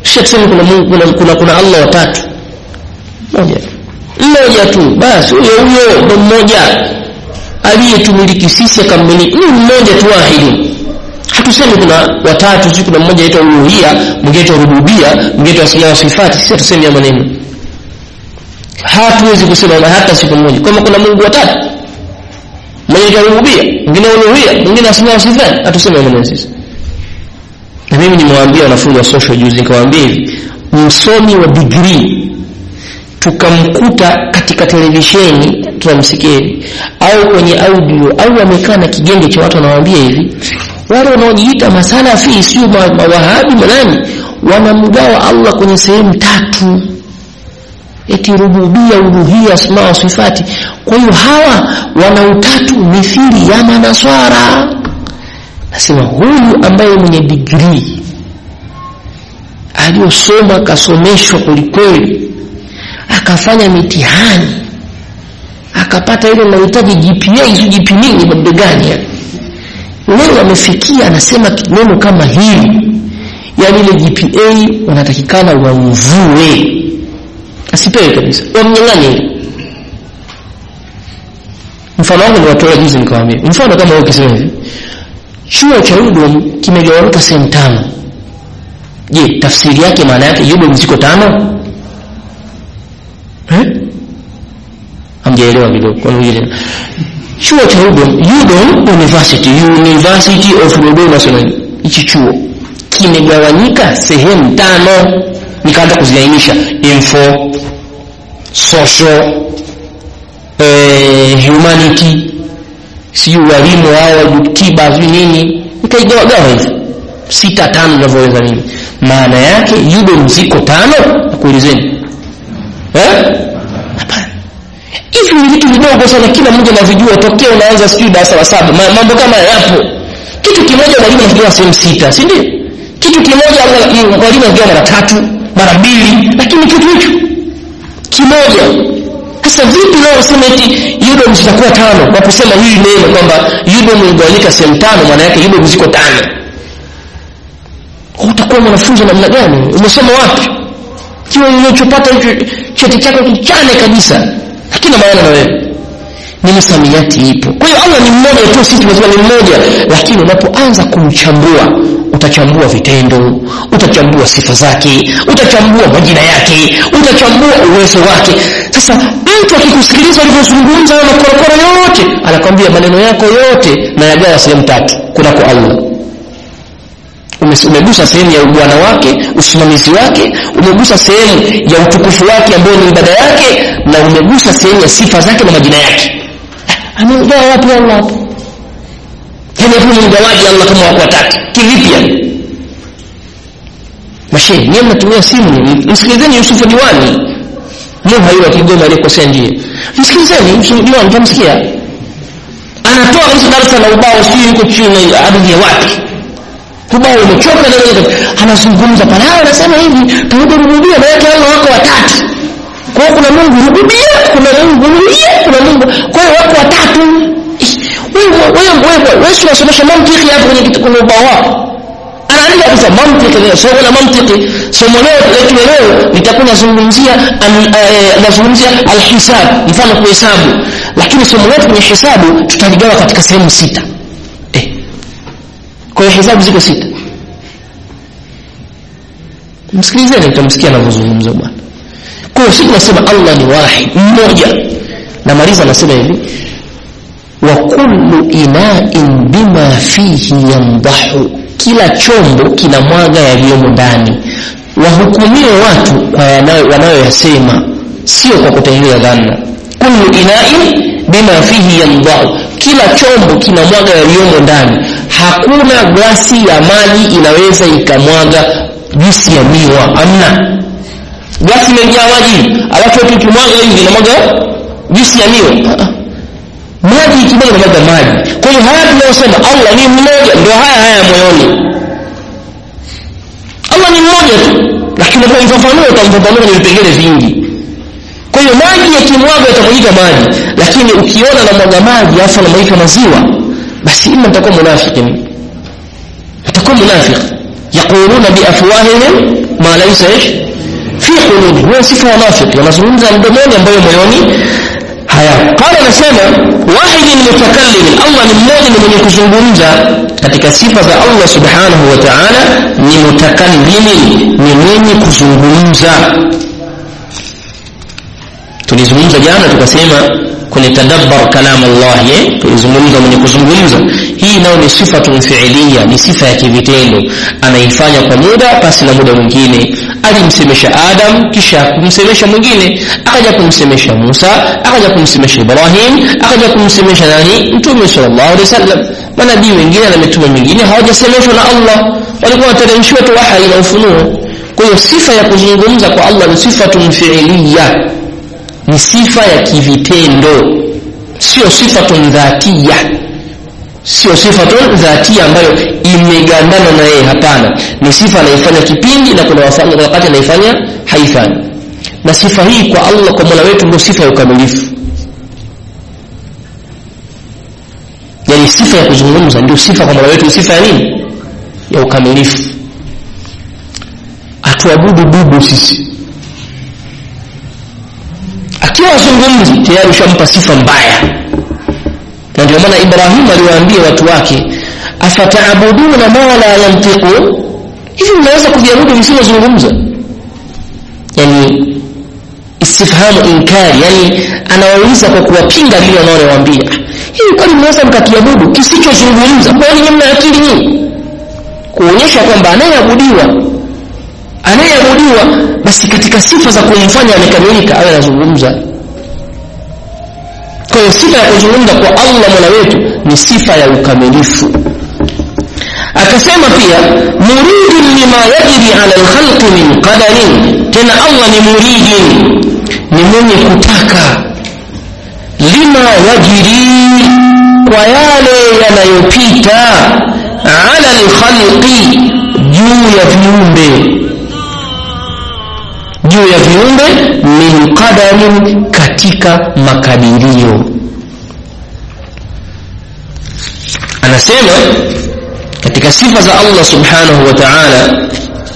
kisha tuseme kuna, Mungu- kuna, kuna, kuna allah watatu moja mmoja tu basi huyo huyo ndo mmoja aliyetumiliki sisi akammiliki ni mmoja tu wahidi hatusemi kuna watatu si kuna mmoja aitwa uluhia mwingine aitwa rububia mwingine aitwa asma wa sifati sisi hatusemi ya maneno hatuwezi kusema hata siku moja kama kuna mungu watatu mmoja aitwa rububia mwingine uluhia mwingine asma wa sifati hatusemi ya maneno sisi na mimi nimewaambia wanafunzi wa social juzi nikawaambia hivi msomi wa digrii tukamkuta katika televisheni tunamsikia hivi au kwenye audio au amekaa na kigenge cha watu wanawaambia hivi wale wanaojiita masalafi sio ma- mawahabi manani wanamgawa allah kwenye sehemu tatu eti rububia uluhia asma wa sifati kwa hiyo hawa wana utatu mithili ya manaswara nasema huyu ambaye mwenye digrii aliyosoma akasomeshwa kwelikweli akafanya mitihani akapata ile mahitaji gpa hizo gp nini mabegani yani leo amefikia anasema neno kama hili yaani ile gpa wanatakikana wamvue asipewe kabisa wamnyang'anye ile mfano wangu niwatolea juzi nikawambia mfano kama wewe ukisema hivi chuo cha udom kimegawanyika sehemu tano je tafsiri yake maana yake udom ziko tano eh? hamjaelewa kidogo kwa nini tena chuo cha udom udom university university of dodoma sema hichi chuo kimegawanyika sehemu tano nikaanza kuziainisha info social eh, humanity sijui walimu hao tiba sijui nini nikaigawagawa hivi sita tano inavyoweza mimi maana yake udom ziko tano nakuulizeni eh? hapana hivi ni vitu vidogo sana kila mmoja anavijua tokea unaanza sijui darasa la saba Ma- mambo kama yapo kitu kimoja mwalimu anakigawa sehemu sita si ndio kitu kimoja Allah- mm, mwalimu anakigawa mara tatu mara mbili lakini kitu hicho kimoja sasa vipi leo useme eti udom zitakuwa tano kwa kusema hili neno kwamba udom imegawanyika sehemu tano maana yake udom ziko tano utakuwa mwanafunzi wa namna gani umesoma wapi kiwa ulichopata hicho cheti chako kichane kabisa hakina maana na wewe ni misamiati ipo kwa hiyo allah ni mmoja tu sisi tumesema ni mmoja lakini unapoanza kumchambua utachambua vitendo utachambua sifa zake utachambua majina yake utachambua uwezo wake sasa mtu akikusikiliza ulivyozungumza hayo makorokoro yote anakwambia maneno yako yote na yagawa sehemu tatu kunako allah Umes- umegusa sehemu ya ubwana wake usimamizi wake umegusa sehemu ya utukufu wake ambayo ni ibada yake na umegusa sehemu ya sifa zake na majina yake Ah, ameugawa wapi allah hapo yani hapo ni mgawaji allah kama wako watatu kivipi yani mashehe niye mnatumia simu ni- msikilizeni yusufu diwani muha yule wa kigoma aliyekosea njia msikilizeni yusufu diwani tamsikia anatoa kabisa darasa la ubao sijui yuko chini ardhi ya wapi ubao umechoka na yeye anazungumza pale hao anasema hivi tauhid rububia maana yake Allah wako watatu kwa hiyo kuna Mungu rububia kuna Mungu uluhia kuna Mungu kwa hiyo wako watatu Ih, wewe wewe wewe wewe si unasomesha mantiki hapo kwenye kitu kwenye ubao wako anaandika kabisa mantiki leo somo la mantiki somo leo letu leo litakuwa nazungumzia an- eh, nazungumzia alhisab mfano kuhesabu lakini somo letu kwenye hesabu tutaligawa katika sehemu sita eh kwa hiyo hesabu ziko sita msikilizeni mtamsikia anavyozungumza bwana kwa hiyo sisi tunasema allah ni wahid mmoja namaliza anasema hivi wa kullu inain bima fihi yamdahu kila chombo kina mwaga yaliyomo ndani wahukumiwe watu kwa yanayo- wanayoyasema sio kwa kutengeneza dhana kullu inain bima fihi yamdahu kila chombo kina mwaga yaliyomo ndani hakuna glasi ya maji inaweza ikamwaga juisi ya miwa amna glasi imejaa maji alafu eti ukimwaga hivi inamwaga juisi ya miwa Ah, ah. maji ikimwaga inamwaga maji kwa hiyo haya tunayosema allah ni mmoja ndio haya haya moyoni allah ni mmoja tu lakini unapomfafanua utamfafanua kwenye vipengele vingi kwa hiyo maji yakimwaga yatamwagika maji lakini ukiona namwaga maji alafu anamwagika maziwa basi ima nitakuwa munafiki mimi nitakuwa munafiki yaquluna biafwahihim ma laysa ish fi qulubi huwa sifa wanafiki wanazungumza mdomoni ambayo moyoni haya qala anasema wahidin mutakallimin allah ni mmoja ni mwenye kuzungumza katika sifa za allah subhanahu wa ta'ala ni mutakallimin ni mwenye kuzungumza tulizungumza jana tukasema kwenye tadabbar kalam Allah eh tulizungumza mwenye kuzungumza hii nayo ni sifatun fi'liya ni sifa ya kivitendo anaifanya kwa muda pasi na muda mwingine alimsemesha Adam kisha kumsemesha mwingine akaja kumsemesha Musa akaja kumsemesha Ibrahim akaja kumsemesha nani Mtume sallallahu alaihi wasallam manabii wengine na mitume mingine hawajasemeshwa na Allah walikuwa wanateremshiwa tu wahi na ufunuo kwa hiyo sifa ya kuzungumza kwa Allah ni sifatun fi'liya ni sifa ya kivitendo sio sifatun dhatia sio sifatun dhatia ambayo imegandana na yeye hapana ni sifa anaifanya kipindi na kuna wakati anaifanya haifanyi na sifa hii kwa Allah kwa Mola wetu ndio sifa ya ukamilifu yani sifa ya kuzungumza ndio sifa kwa Mola wetu sifa ya nini ya ukamilifu atuabudu bubu sisi akiwa azungumzi tayari ushampa sifa mbaya na ndio maana Ibrahim aliwaambia watu wake afataabuduna ma la yantiqu hivi mnaweza kuviabudu visivyozungumza yani istifhamu inkari yani anawauliza kwa kuwapinga lile wanaowaambia hivi kwani mnaweza mkakiabudu kisichozungumza kwani mna akili nyinyi kuonyesha kwamba anayeabudiwa anayeabudiwa basi katika sifa za kumfanya amekamilika awe anazungumza kwa hiyo sifa ya kuzungumza kwa Allah Mola wetu ni sifa ya ukamilifu akasema pia muridin lima yajri ala alkhalqi min qadarin tena Allah ni muridin ni mwenye kutaka lima yajri kwa yale yanayopita ala alkhalqi juu ya viumbe juu ya viumbe min qadarin katika makadirio anasema katika sifa za Allah subhanahu wa ta'ala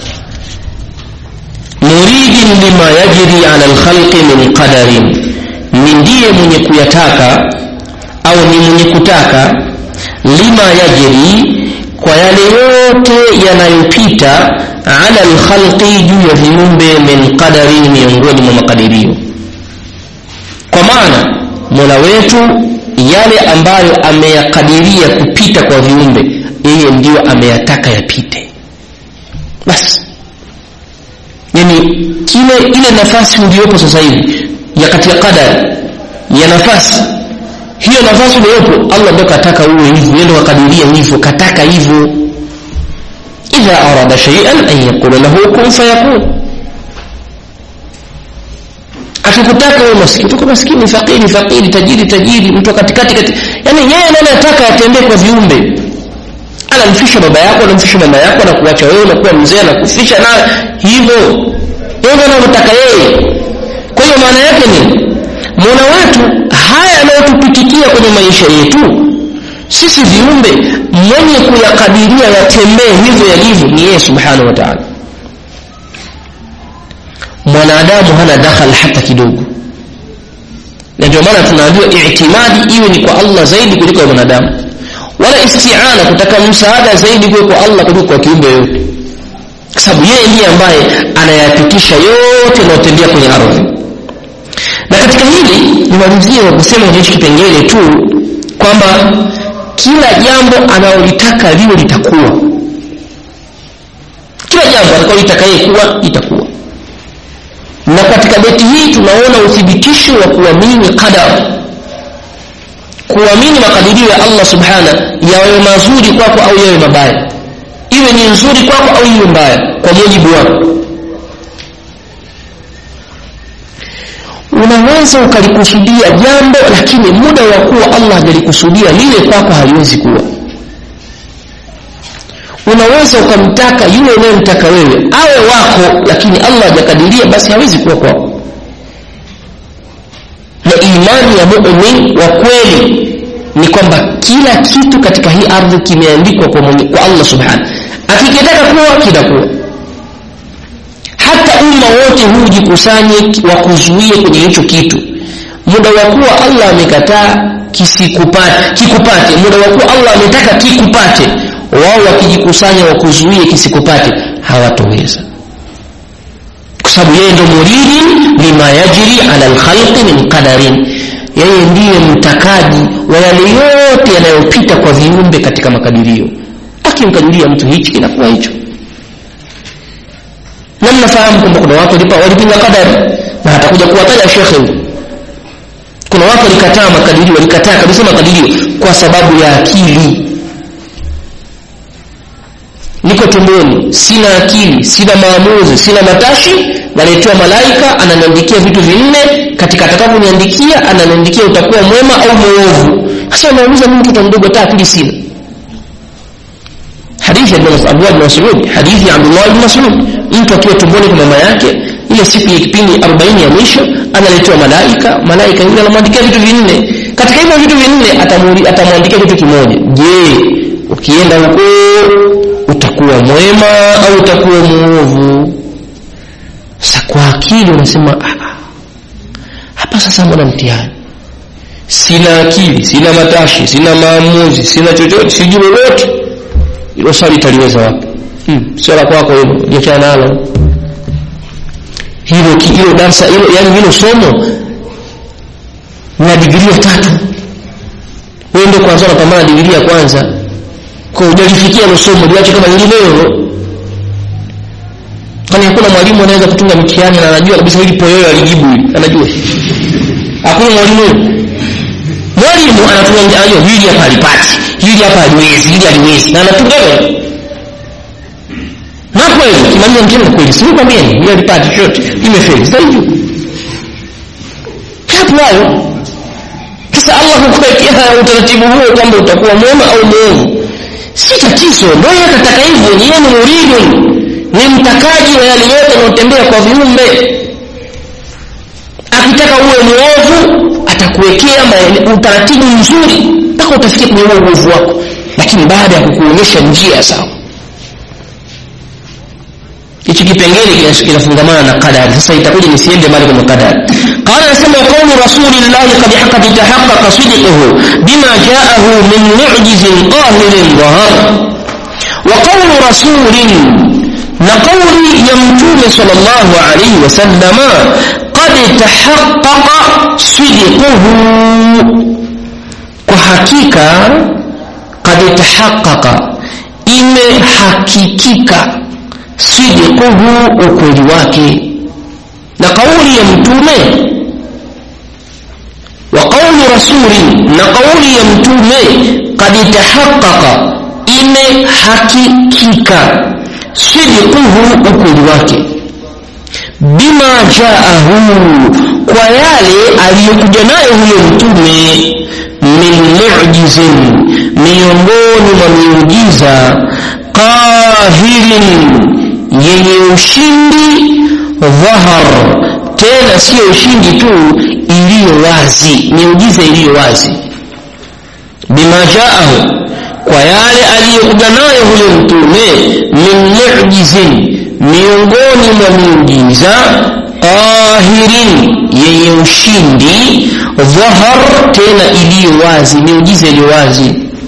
muridin lima yajri ala alkhalqi min qadarin ni ndiye mwenye kuyataka au ni mwenye kutaka lima yajri kwa yale yote yanayopita ala alkhalqi juu ya viumbe min qadari miongoni mwa makadirio kwa maana mola wetu yale ambayo ameyakadiria kupita kwa viumbe yeye ndiyo ameyataka yapite basi yani kile ile nafasi uliyopo sasa hivi ya katika qadari ya nafasi hiyo nafasi uliyopo Allah ndio kataka uwe hivyo yeye ndio kakadiria hivyo kataka hivyo idha arada shay'an an yaqula lahu kun fayakun akikutaka wewe maskini tuko maskini fakiri fakiri tajiri tajiri mtu katikati kati yani yeye ndiye anataka atembee kwa viumbe anamfisha baba yako anamfisha mama yako na kuacha wewe na kuwa mzee na kufisha na hivyo yeye ndiye anataka yeye kwa hiyo maana yake ni Mola wetu haya yanayotupitikia kwenye maisha yetu sisi viumbe mwenye kuyakadiria yatembee hivyo yalivyo ni yeye subhanahu wa ta'ala mwanadamu hana dakhal hata kidogo na ndio maana tunaambiwa i'timadi iwe ni kwa Allah zaidi kuliko kwa mwanadamu wala isti'ana kutaka msaada zaidi kuwe kwa Allah kuliko kwa kiumbe yote kwa sababu yeye ndiye ambaye anayapitisha yote yanayotembea kwenye ardhi na katika hili nimalizie kwa kusema kwenye hichi kipengele tu kwamba kila jambo analolitaka liwe litakuwa kila jambo atakalolitaka yeye kuwa itakuwa na katika beti hii tunaona uthibitisho wa kuamini qadar kuamini makadirio ya Allah subhana yawe mazuri kwako au yawe mabaya iwe ni nzuri kwako au iwe mbaya kwa mujibu wako unaweza ukalikusudia jambo lakini muda wa kuwa Allah hajalikusudia lile kwako haliwezi kuwa unaweza ukamtaka yule unayemtaka wewe awe wako lakini Allah hajakadiria basi hawezi kuwa kwako na imani ya mu'min wa kweli ni kwamba kila kitu katika hii ardhi kimeandikwa kwa, kwa Allah subhanahu akikitaka kuwa kitakuwa hata umma wote huu jikusanye wakuzuie kwenye hicho kitu muda wa kuwa allah amekataa kisikupate kikupate muda wa kuwa allah ametaka kikupate wao wakijikusanya wakuzuie kisikupate hawatoweza kwa sababu yeye ndo muridin lima yajri ala lkhalqi min qadarin yeye ndiye mtakaji wa yale yote yanayopita kwa viumbe katika makadirio akimkadiria mtu hichi kinakuwa hicho na mnafahamu kwamba kuna watu walipinga qadari na atakuja kuwataja shekhe huyu kuna watu walikataa makadirio walikataa kabisa makadirio kwa sababu ya akili niko tumboni sina akili sina maamuzi sina matashi naletewa malaika ananiandikia vitu vinne katika atakavyoniandikia ananiandikia utakuwa mwema au mwovu sasa unauliza mimi mtoto mdogo hata akili sina hadithi ya Abdullah bin Mas'ud hadithi ya Abdullah bin Mas'ud mtu akiwa tumboni kwa mama yake ile siku ya kipindi 40 ya mwisho analetewa malaika malaika yule anamwandikia vitu vinne katika hivyo vitu vinne atamwandikia kitu kimoja je ukienda huko utakuwa mwema au utakuwa mwovu sasa kwa akili unasema hapa sasa mbona mtihani sina akili sina matashi sina maamuzi sina chochote sijui lolote hilo swali italiweza wapi hmm. sio la kwako hilo jiachana nalo hilo hilo darsa hilo yani hilo somo na digrii ya tatu wewe ndio kwanza unapambana digrii ya kwanza kwa hujalifikia hilo somo liache kama lilivyo kwani hakuna mwalimu anaweza kutunga mtihani na anajua kabisa hili poyoyo alijibu hili anajua hakuna mwalimu mwalimu anatunga anajua hili hapa alipati hili hapa aliwezi hili aliwezi na anatunga hivyo na kweli kimaliza mtihani kweli si kwambia ni hili alipati chochote imefeli sasa hivyo hapo hayo sasa Allah hukuwekea utaratibu huo kwamba utakuwa mwema au mwovu si tatizo ndio yeye atataka hivyo ni yeye ni muridun ni mtakaji wa yale yote yanayotembea kwa viumbe akitaka uwe mwovu atakuwekea utaratibu mzuri mpaka utafikia kwenye huo uovu wako lakini baada ya kukuonyesha njia sawa hichi kipengele kinafungamana na qadari sasa itakuja nisiende mbali kwenye qadari qala nasema qawlu rasulillahi qad qad tahaqqaqa sidquhu bima ja'ahu min mu'jizin qahirin dhahar wa qawlu rasulin na kauli ya mtume sallallahu alaihi wasallama qad tahaqqaqa sidquhu kwa hakika qad tahaqqaqa imehakikika sidquhu ukweli wake na kauli ya mtume wa qawli rasuli na kauli ya mtume qad tahaqqaqa imehakikika sidquhu ukweli wake bima jaahu kwa yale aliyokuja nayo huyo mtume min mujizin miongoni mwa miujiza qahirin yenye ushindi dhahar tena siyo ushindi tu iliyo wazi miujiza iliyo wazi bima jaahu kwa yale aliyokuja nayo huyo mtume min mujizin miongoni mwa miujiza qahirin yenye ushindi dhahar tena iliyo wazi miujiza iliyo wazi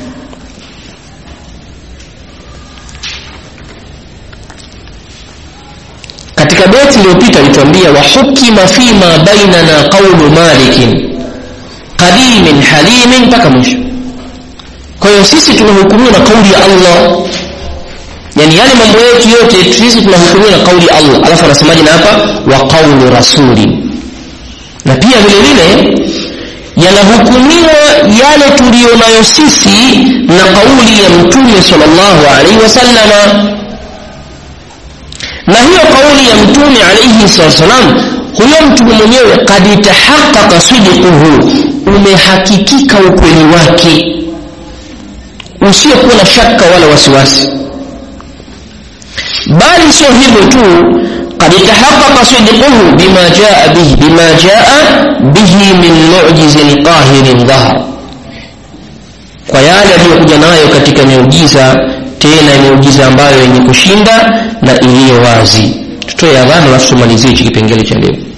katika beti iliyopita alituambia wahukima fima bainana qaulu malikin qadimin halimin mpaka mwisho kwa hiyo sisi tunahukumiwa na kauli ya allah yani yale mambo yetu yote sisi tunahukumiwa na kauli ya allah alafu anasemaje na hapa wa qaulu rasuli na pia vile vile yanahukumiwa yale tuliyonayo sisi na kauli ya mtume sallallahu alaihi wasallama na hiyo kauli ya mtume alaihi wasallam huyo mtume mwenyewe kad tahaqaqa sidquhu umehakikika ukweli wake usiokuwa na shaka wala wasiwasi bali sio hivyo tu قد تحقق صدقه بما جاء به بما جاء به من معجز قاهر ظهر kwa yale aliyokuja nayo katika miujiza tena miujiza ambayo yenye kushinda na iliyo wazi tutoe adhana alafu tumalizie hichi kipengele cha leo